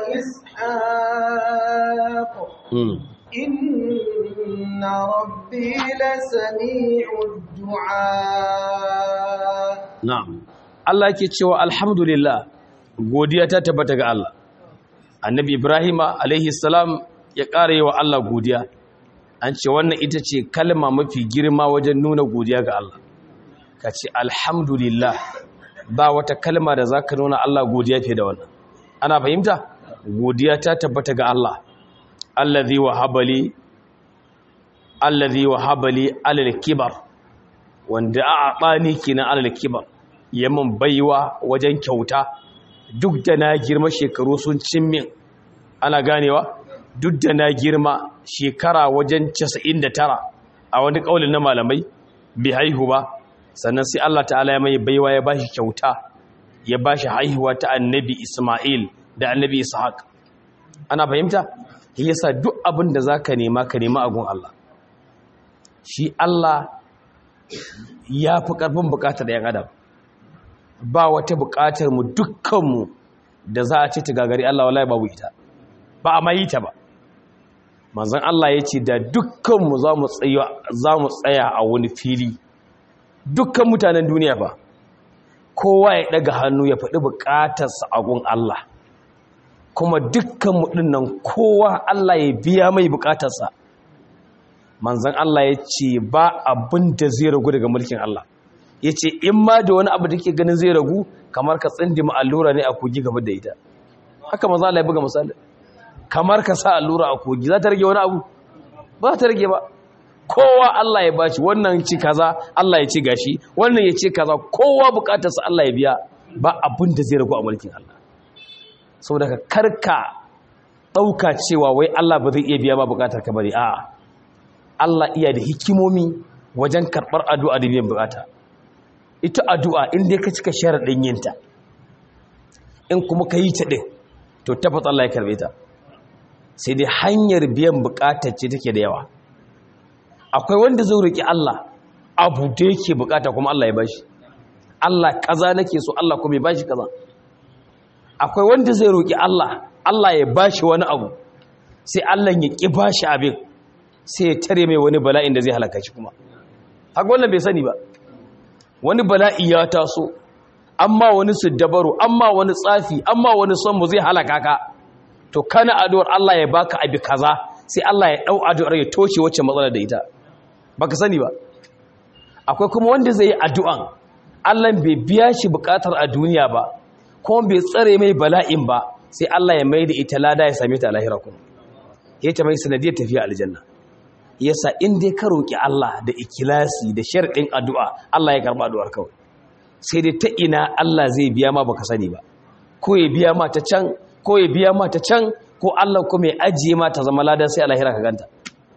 وإسحاق إن ربي لسميع الدعاء نعم Allah yake cewa alhamdulillah godiya ta tabbata ga Allah annabi Ibrahim alaihi salam ya ƙara yi wa Allah godiya an ce wannan ita ce kalma mafi girma wajen nuna godiya ga Allah ka ce alhamdulillah ba wata kalma da za ka nuna Allah godiya fiye da wannan ana fahimta godiya ta tabbata ga Allah allazi wahabali allazi wahabali alal kibar wanda a bani kenan alal kibar yamin baiwa wajen kyauta duk da na girma shekaru sun cimmin ana ganewa duk da na girma shekara wajen 99 a wani kaulin na malamai bai haihu ba sannan sai Allah ta'ala ya mai baiwa ya bashi kyauta ya bashi haihuwa ta annabi Isma'il da annabi Ishaq ana fahimta yasa duk abin da zaka nema ka nema a gun Allah shi Allah ya fi karfin bukatar yan adam ba wata bukatar mu dukkanmu da za a ce ta gagari Allah wallahi babu ita ba a mai ta ba manzon Allah ya ce da dukkanmu za mu tsaya a wani fili dukkan mutanen duniya ba kowa ya daga hannu ya faɗi bukatarsa a gun Allah kuma dukkanmu ɗin nan kowa Allah ya biya mai bukatarsa manzan Allah ya ce ba abin da zai ragu daga mulkin Allah ya ce in ma da wani abu da ke ganin zai ragu kamar ka tsindi ma allura ne a kogi gaba da ita haka manzan Allah ya buga misali kamar ka sa allura a kogi za ta rage wani abu ba ta rage ba kowa Allah ya bashi wannan ci kaza Allah ya ci gashi wannan ya ce kaza kowa bukatarsa Allah ya biya ba abin da zai ragu a mulkin Allah saboda ka karka ɗauka cewa wai Allah ba zai iya biya ba bukatar ka bari a'a Allah iya da hikimomi wajen karɓar addu'a da biyan bukata ita addu'a in dai ka cika sharaɗin yinta in kuma ka yi ta ɗin to tabbas Allah ya karɓe ta sai dai hanyar biyan bukatar ce take da yawa akwai wanda zai roƙi Allah abu da yake bukata kuma Allah ya bashi Allah kaza nake so Allah kuma ya bashi kaza akwai wanda zai roƙi Allah Allah ya bashi wani abu sai Allah ya ƙi bashi abin sai ya tare mai wani bala'in da zai halaka shi kuma haka wannan bai sani ba wani bala'i ya taso amma wani siddabaru amma wani tsafi amma wani son mu zai halaka ka to kana addu'ar Allah ya baka abi kaza sai Allah ya dau addu'ar ya toshe wacce matsalar da ita baka sani ba akwai kuma wanda zai yi addu'an Allah bai biya shi bukatar a duniya ba kuma bai tsare mai bala'in ba sai Allah ya mai da ita lada ya same ta a lahira kuma ya ta mai sanadiyar tafiya aljanna yasa in dai ka roki Allah da ikilasi da sharɗin addu'a Allah ya karɓa addu'ar kawai sai dai ta ina Allah zai biya ma baka sani ba ko ya biya ma ta can ko ya biya ma ta can ko Allah kuma ya ajiye ma ta zama ladan sai a lahira ka ganta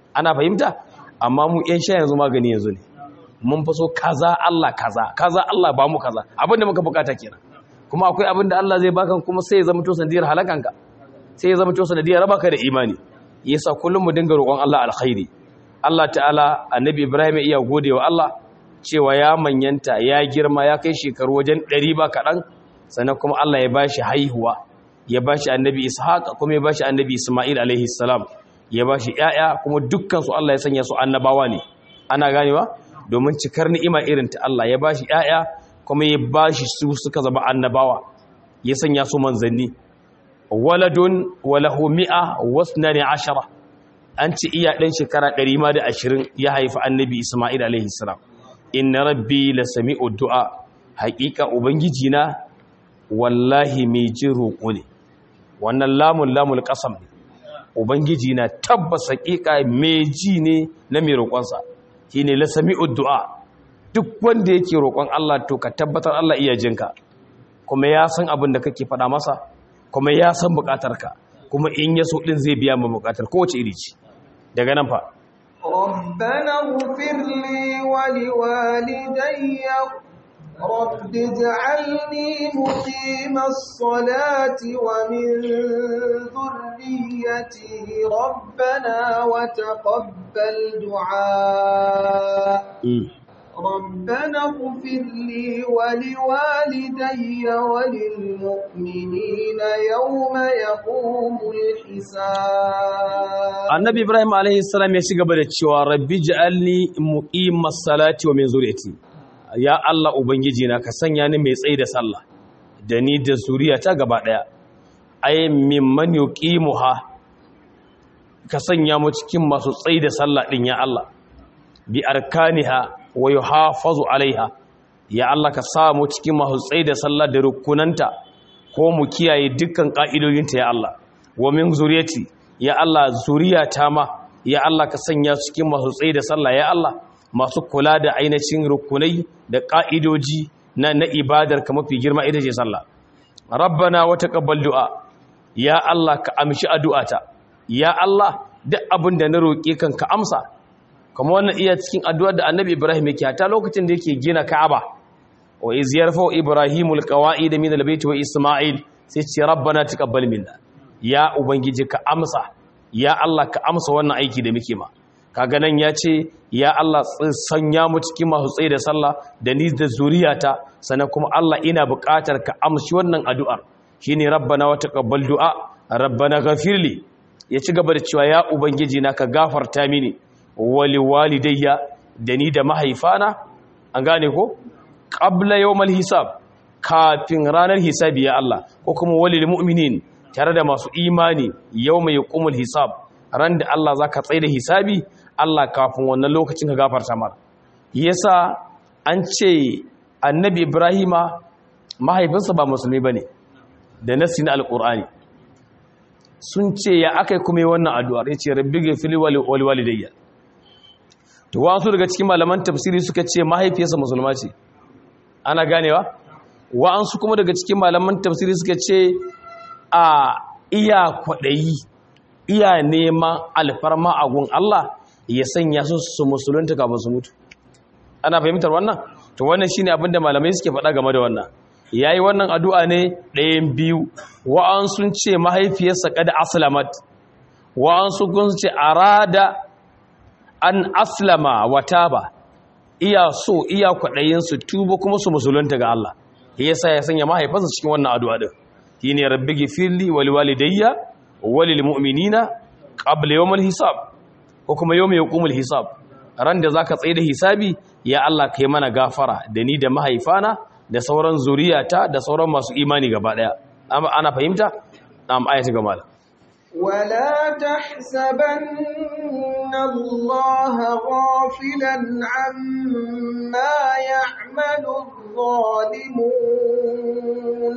ana fahimta amma mu yan sha yanzu magani yanzu ne mun fi so kaza Allah kaza kaza Allah ba mu kaza abinda muka bukata kenan kuma akwai abinda Allah zai baka kuma sai ya zama to sanadiyar halakanka sai ya zama to sanadiyar rabaka da imani yasa kullum mu dinga roƙon Allah alkhairi Allah ta'ala annabi Ibrahim ya iya gode wa Allah cewa ya manyanta ya girma ya kai shekaru wajen 100 ba kaɗan sannan kuma Allah ya bashi haihuwa ya bashi annabi Ishaq kuma ya bashi annabi Isma'il alaihi salam ya bashi ƴaƴa kuma dukkan su Allah ya sanya su annabawa ne ana ganewa domin cikar ni'ima irin ta Allah ya bashi ƴaƴa kuma ya bashi su suka zama annabawa ya sanya su manzanni waladun walahu mi'a wasnani ashara an ci iya ɗan shekara ɗari ma da ashirin ya haifi annabi isma'il alaihi salam inna rabbi la sami'u du'a haƙiƙa ubangiji na wallahi mai jin roƙo ne wannan lamun lamul ƙasam ne ubangiji na tabbas haƙiƙa mai ji ne na mai roƙonsa shine la sami'u du'a duk wanda yake roƙon Allah to ka tabbatar Allah iya jinka kuma ya san abin da kake faɗa masa kuma ya san buƙatarka kuma in ya so ɗin zai biya ma buƙatar kowace iri ce daga nan fa ربنا اغفر لي ولوالدي رب اجعلني مقيم الصلاة ومن ذريتي ربنا وتقبل دعاء ربنا اغفر لي ولوالدي وللمؤمنين يوم يقوم الحساب annabi ibrahim alaihi salam ya shiga da cewa rabbi ja'alni muqimas salati wa min zuriyati ya allah ubangiji na ka sanya ni mai tsayi da sallah da ni da zuriyata gaba daya ay mimman yuqimuha ka sanya mu cikin masu tsayi da sallah din ya allah bi arkaniha wa yuhafazu alaiha ya Allah ka sa mu cikin masu tsaye da sallah da rukunanta ko mu kiyaye dukkan ka'idodinta ya Allah wa min zuriyati ya Allah zuriyata ma ya Allah ka sanya su cikin masu tsaye da sallah ya Allah masu kula da ainihin rukunai da ka'idoji na na ibadar ka mafi girma ita ce sallah rabbana wa taqabbal du'a ya Allah ka amshi addu'ata ya Allah duk abin da na roƙe kan ka amsa kuma wannan iya cikin addu'ar da annabi ibrahim yake hata lokacin da yake gina ka'aba wa iz yarfa ibrahimul qawaid min albayt wa isma'il sai ce rabbana taqabbal minna ya ubangiji ka amsa ya allah ka amsa wannan aiki da muke ma kaga nan ya ce ya allah sanya mu cikin masu tsaye da sallah da ni da zuriyata sannan kuma allah ina buƙatar ka amshi wannan addu'ar shine rabbana wa taqabbal du'a rabbana ghafirli ya ci gaba da cewa ya ubangiji na ka gafarta mini wali walidayya da ni da mahaifana an gane ko qabla yawmal hisab kafin ranar hisabi ya Allah ko kuma walil mu'minin tare da masu imani yawma yaqumul hisab ran da Allah zaka tsaye da hisabi Allah kafin wannan lokacin ka gafarta mar yasa an ce annabi ibrahima mahaifinsa ba musulmi bane da nasi na alqur'ani sun ce ya akai kuma wannan addu'ar yace rabbi ghfirli wal walidayya to wasu daga cikin malaman tafsiri suka ce mahaifiyarsa musulma ce ana ganewa wa'ansu kuma daga cikin malaman tafsiri suka ce a iya kwaɗayi iya neman alfarma a gun Allah ya sanya su su musulunta kafin su mutu ana fahimtar wannan to wannan shine abin da malamai suke faɗa game da wannan yayi wannan addu'a ne ɗayan biyu wa'ansu ce mahaifiyarsa kada aslamat wa'ansu kun ce arada an aslama wata ba iya so iya kwaɗayin su tuba kuma su musulunta ga Allah yasa ya sanya mahaifansa cikin wannan addu'a din shine rabbi ghfirli wa liwalidayya wa lil mu'minina qabla yawmil hisab ko kuma yawmi yaqumul hisab ran da zaka tsaye da hisabi ya Allah kai mana gafara da ni da mahaifana da sauran zuriyata da sauran masu imani gaba daya ana fahimta am ayati ga malam ولا تحسبن الله غافلا عما يعمل الظالمون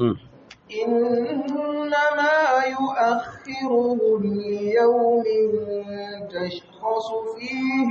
إنما يؤخرهم ليوم تشخص فيه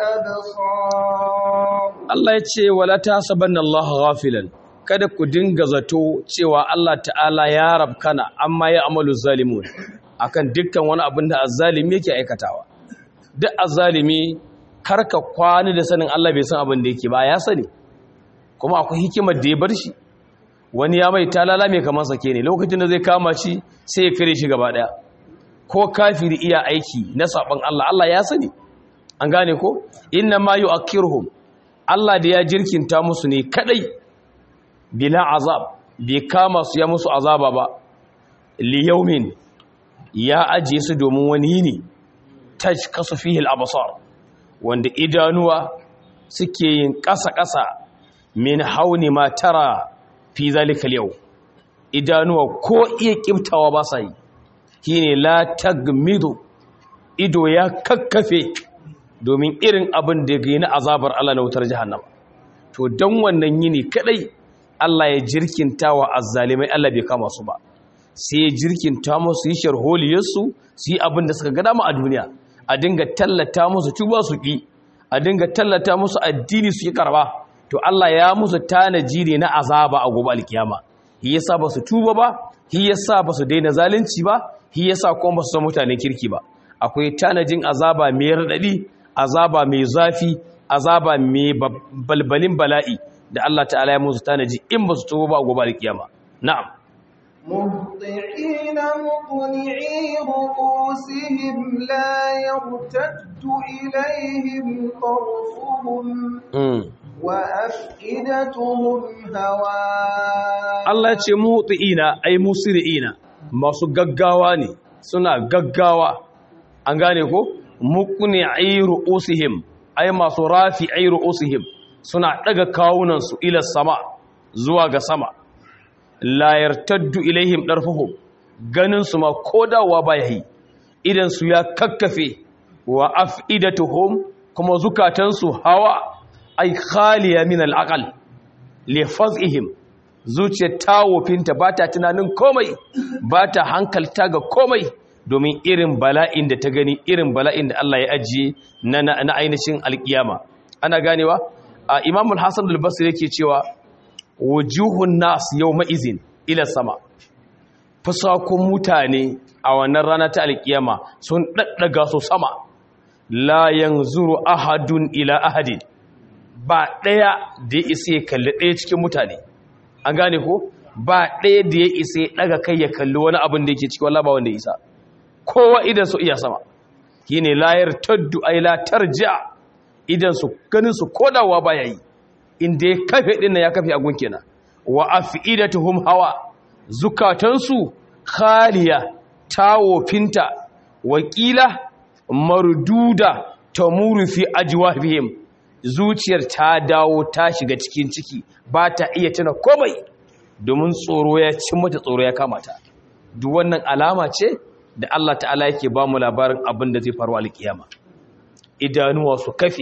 الأبصار Allah ya ce wala tasabanna Allah ghafilan kada ku dinga zato cewa Allah ta'ala ya rabkana amma ya amalu zalimun akan dukkan wani abin da azzalimi yake aikatawa duk azzalimi karka kwani da sanin Allah bai san abin da yake ba ya sani kuma akwai hikimar da ya bar shi wani ya mai talala mai kamar sake ne lokacin da zai kama shi sai ya kare shi gaba daya ko kafiri iya aiki na saban Allah Allah ya sani an gane ko inna ma yu'akkiruhum Allah da ya jirkinta musu ne kadai bila azab bai kama su ya musu azaba ba li yawmin ya ajiye su domin wani yini tajkasu fihi al-absar wanda idanuwa suke yin ƙasa-ƙasa min hauni ma tara fi zalikal yau idanuwa ko iya kiftawa ba sa yi shine la tagmidu ido ya kakkafe domin irin abin da ga na azabar Allah na wutar jahannama to dan wannan yini kadai Allah ya jirkinta wa azzalimai Allah bai kama su ba sai ya jirkinta musu yi sharholiyarsu su yi abin da suka ga dama a duniya a dinga tallata musu tuba su ki a dinga tallata musu addini su yi karba to Allah ya musu tanaji ne na azaba a gobe alkiyama shi yasa ba su tuba ba shi yasa ba su daina zalunci ba shi yasa kuma ba su san mutanen kirki ba akwai tanajin azaba mai radadi azaba mai zafi azaba mai balbalin bala'i da Allah ta'ala ya musu tanaji in ba su tuba ba a gobe alkiyama na'am مهطعين مقنعي رؤوسهم لا يرتد إليهم طرفهم وأفئدتهم هواء Allah ce muhti'ina ay musri'ina masu gaggawa ne suna gaggawa an gane ko muqni'i ru'usihim ay masu rafi'i ru'usihim suna daga kawunan su ila sama zuwa ga sama la yartaddu ilaihim darfuhum ganin su ma kodawa baya yi idan su ya kakkafe wa afidatuhum kuma zukatan su hawa ay khaliya min al-aqal li fazihim zuciyar tawofinta ba ta tunanin komai ba ta hankalta ga komai domin irin bala'in da ta gani irin bala'in da Allah ya ajiye na, na, na ainihin alkiyama ana ganewa a imamul hassan al-basri yake cewa wujuhun nas yau ma'izin ila sama fusakun mutane a wannan rana ta alkiyama sun ɗaɗɗaga su sama la yanzuru ahadun ila ahadin ba ɗaya da ya isa ya kalli ɗaya cikin mutane an gane ko ba ɗaya da ya isa ya ɗaga kai ya kalli wani abin da yake ciki wallah ba wanda ya isa kowa idan su iya sama shine layar taddu ay la tarja idan su ganin su kodawa baya yi inda ya kafe din ya kafe agun kenan wa afidatuhum hawa zukatansu khaliya tawofinta wakila marduda tamuru fi ajwafihim zuciyar ta dawo ta shiga cikin ciki ba ta iya tuna komai domin tsoro ya cin mata tsoro ya kamata duk wannan alama ce da Allah ta'ala yake ba mu labarin abin da zai faru a alkiyama idanuwa su kafe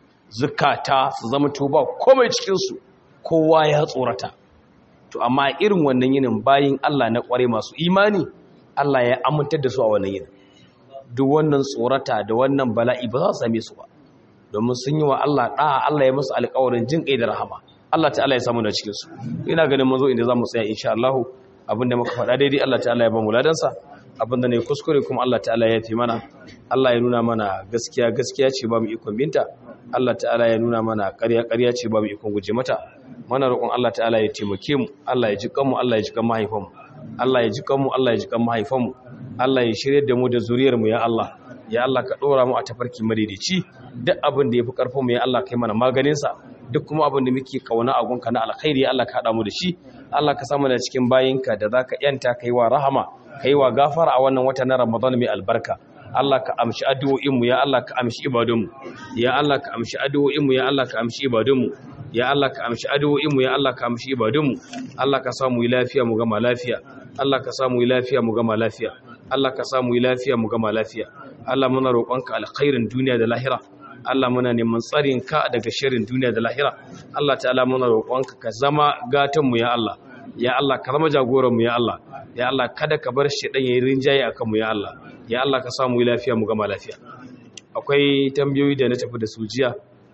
zukata su zama tuba komai cikinsu kowa ya tsorata to amma irin wannan yinin bayin Allah na kware masu imani Allah ya amintar da su a wannan yinin duk wannan tsorata da wannan bala'i ba za su same su ba domin sun yi wa Allah ɗa'a Allah ya musu alƙawarin jin ƙai da rahama Allah ta'ala ya samu da cikinsu ina ganin mun zo inda za mu tsaya insha Allah abinda muka faɗa daidai Allah ta'ala ya ba mu ladansa abinda ne kuskure kuma Allah ta'ala ya fi mana Allah ya nuna mana gaskiya gaskiya ce ba mu ikon binta Allah ta'ala ya nuna mana ƙarya ƙarya ce ba mu ikon guje mata mana roƙon Allah ta'ala ya taimake mu Allah ya ji kanmu Allah ya ji kan mahaifanmu Allah ya ji kanmu Allah ya ji kan mahaifanmu Allah ya shirye da mu da zuriyar mu ya Allah ya Allah ka ɗora mu a tafarki madaidaici duk abin da ya fi ƙarfin mu ya Allah kai mana maganinsa duk kuma abin da muke kauna a gunka na alkhairi Allah ka haɗa mu da shi Allah ka samu da cikin bayinka da za ka yanta kai wa rahama kai wa gafara a wannan wata na Ramadan mai albarka Allah ka amshi addu'o'inmu ya Allah ka amshi ibadunmu ya Allah ka amshi addu'o'inmu ya Allah ka amshi ibadunmu ya Allah ka amshi addu'o'inmu ya Allah ka amshi ibadunmu Allah ka samu lafiya mu gama lafiya Allah ka samu lafiya mu gama lafiya Allah ka samu lafiya mu gama lafiya Allah muna roƙonka alkhairin duniya da lahira Allah muna neman tsarin ka daga shirin duniya da lahira Allah ta'ala muna roƙonka ka zama gatan mu ya Allah ya Allah ka zama jagoran mu ya Allah ya Allah kada ka bar shi dan yayin rinjaye akan mu ya Allah ya Allah ka samu lafiya mu gama lafiya akwai tambayoyi da na tafi da su jiya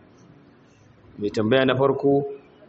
mai tambaya na farko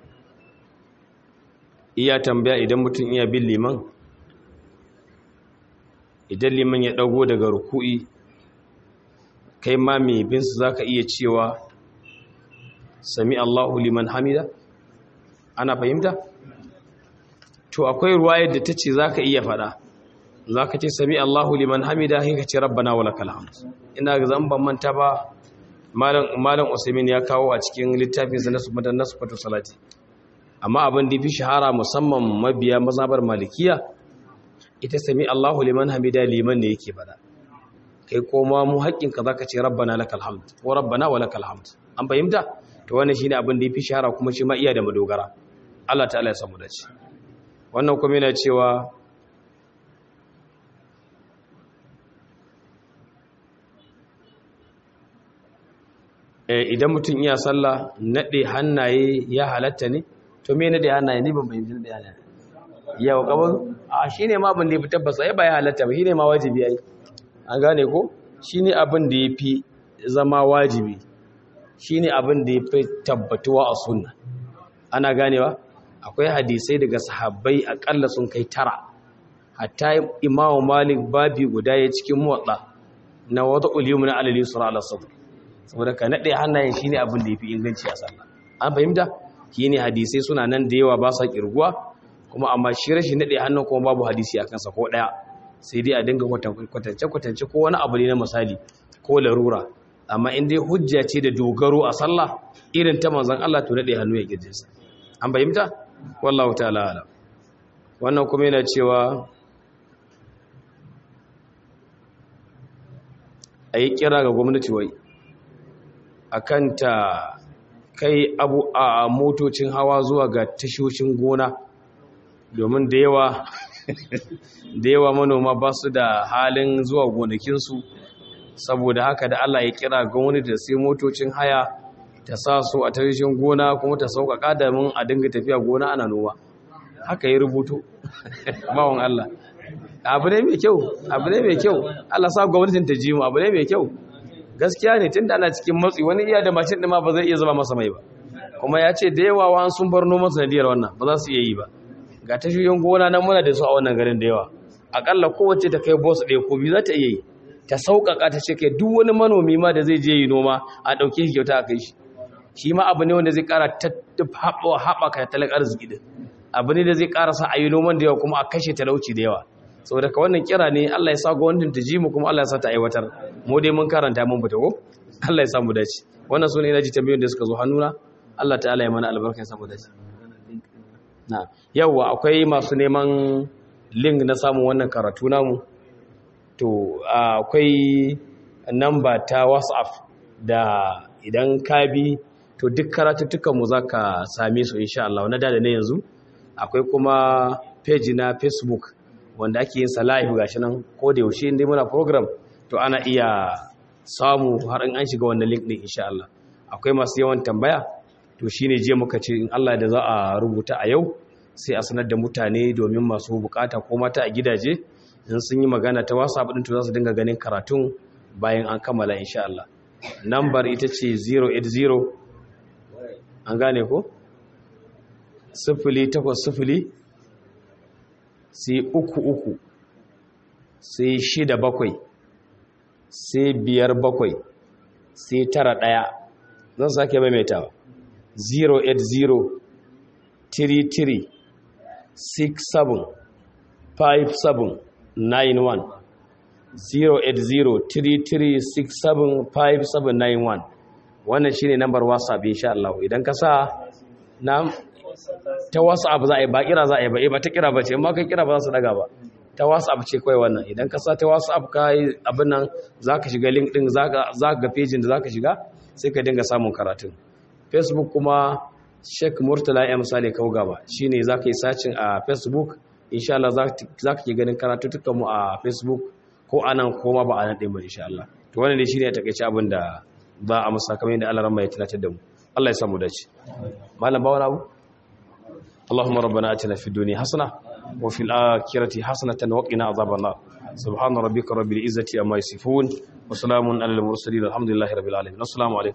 iya tambaya idan mutum iya bin liman idan liman ya dago daga ruku'i kai ma mai bin su zaka iya cewa sami Allahu liman hamida ana fahimta to akwai ruwayar da tace zaka iya fada zaka ce sami Allahu liman hamida sai ka ce rabbana walakal hamd ina ga zan ban manta ba malam malam Usaimin ya kawo a cikin littafin sa na sunnatan nasfatu salati amma abin da fi shahara musamman mabiya mazhabar malikiya ita sami Allahu liman hamida liman ne yake fada kai koma mu haƙƙinka zaka ce rabbana lakal hamd ko rabbana walakal hamd an fahimta to wannan shine abin da yafi shahara kuma shi ma iya da madogara Allah ta'ala ya samu dace wannan kuma yana cewa idan mutum iya sallah nade hannaye ya halatta ne to me nade hannaye ne ban fahimci nade hannaye yau kaban a shine ma abin da yafi tabbasa ai ba ya halatta ba shine ma wajibi ai an gane ko shine abin da yafi zama wajibi shine abin da yafi tabbatuwa a sunna ana ganewa akwai hadisai daga sahabbai akalla sun kai tara hatta imamu malik babi guda ya cikin muwatta na wata ulimu na alali sura ala sadr saboda ka nade hannayen shine abin da yafi inganci a sallah an fahimta shine hadisai suna nan da yawa ba sa kirguwa kuma amma shi rashin nade hannun kuma babu hadisi a kansa ko daya sai dai a dinga kwatance kwatance ko wani abu ne na misali ko larura amma in dai hujja ce da dogaro a sallah irin ta manzon Allah to nade hannu ya kirjinsa an fahimta wallahu ta'ala ala wannan kuma yana cewa a yi kira ga gwamnati wai a kanta kai abu a motocin hawa zuwa ga tashoshin gona domin da yawa da yawa manoma ba su da halin zuwa gonakinsu saboda haka da Allah ya kira gwamnati da sai motocin haya ta sa su a tashoshin gona kuma ta sauƙaƙa da mun a dinga tafiya gona ana noma haka ya rubuto bawon Allah abu ne mai kyau abu ne mai kyau Allah sa gwamnatin ta ji mu abu ne mai kyau gaskiya ne tunda ana cikin matsi wani iya da mashin ɗin ma ba zai iya zama masa mai ba kuma ya ce da yawa wa sun bar noman sanadiyar wannan ba za su iya yi ba ga tashoyin gona nan muna da su a wannan garin da yawa akalla kowace ta kai boss ɗaya ko biyu za ta iya yi ta sauƙaƙa ta ce kai duk wani manomi ma da zai je yi noma a ɗauke shi kyauta a kai shi shi ma abu ne wanda zai ƙara haɓaka tattalin arziki din abu ne da zai ƙara sa a yi noman da yawa kuma a kashe talauci da yawa saboda ka wannan kira ne Allah ya sa gwamnatin ta ji mu kuma Allah ya sa ta aiwatar mu dai mun karanta mun fita ko Allah ya sa mu dace wannan sune ina ji tambayoyin da suka zo hannuna Allah ta'ala ya mana albarka ya sa mu dace na yawa akwai masu neman link na samun wannan karatu namu to akwai namba ta WhatsApp da idan ka bi to duk karatuttukan mu zaka same su insha Allah na da ne yanzu akwai kuma page na Facebook wanda ake yin sa live gashi nan ko da yaushe inda muna program to ana iya samu har in an shiga wannan link din insha Allah akwai masu yawan tambaya to shine je muka ce in Allah da za a rubuta a yau sai a sanar da mutane domin masu bukata ko mata a gidaje in sun yi magana ta WhatsApp din to za su dinga ganin karatun bayan an kammala insha Allah number ita ce 080 an gane ko 080 sai uku uku sai shida bakwai sai biyar bakwai sai tara ɗaya zan sake maimaitawa 080 33 67 57 91 080 33 67 57 91 wannan shine nambar whatsapp insha Allah idan ka sa na ta whatsapp za a yi ba kira za a yi ba ba ta kira ba ce amma kai kira ba za su daga ba ta whatsapp ce kawai wannan idan ka sa ta whatsapp ka yi abin nan za ka shiga link din za ka ga pejin da za ka shiga sai ka dinga samun karatun facebook kuma sheik murtala ya misali kawo gaba shi ne za ka yi sacin a facebook insha Allah za ka ke ganin karatuttukan mu a facebook ko anan ko ma ba a nan ɗin ba insha Allah to wannan ne shi ne a takaice abin da ba a musa kamar yadda Allah ran ya tunatar da mu Allah ya samu dace malam ba wani abu اللهم ربنا اتنا في الدنيا حسنه وفي الاخره حسنه وقنا عذاب النار سبحان ربك رب العزه عما يصفون وسلام على المرسلين الحمد لله رب العالمين السلام عليكم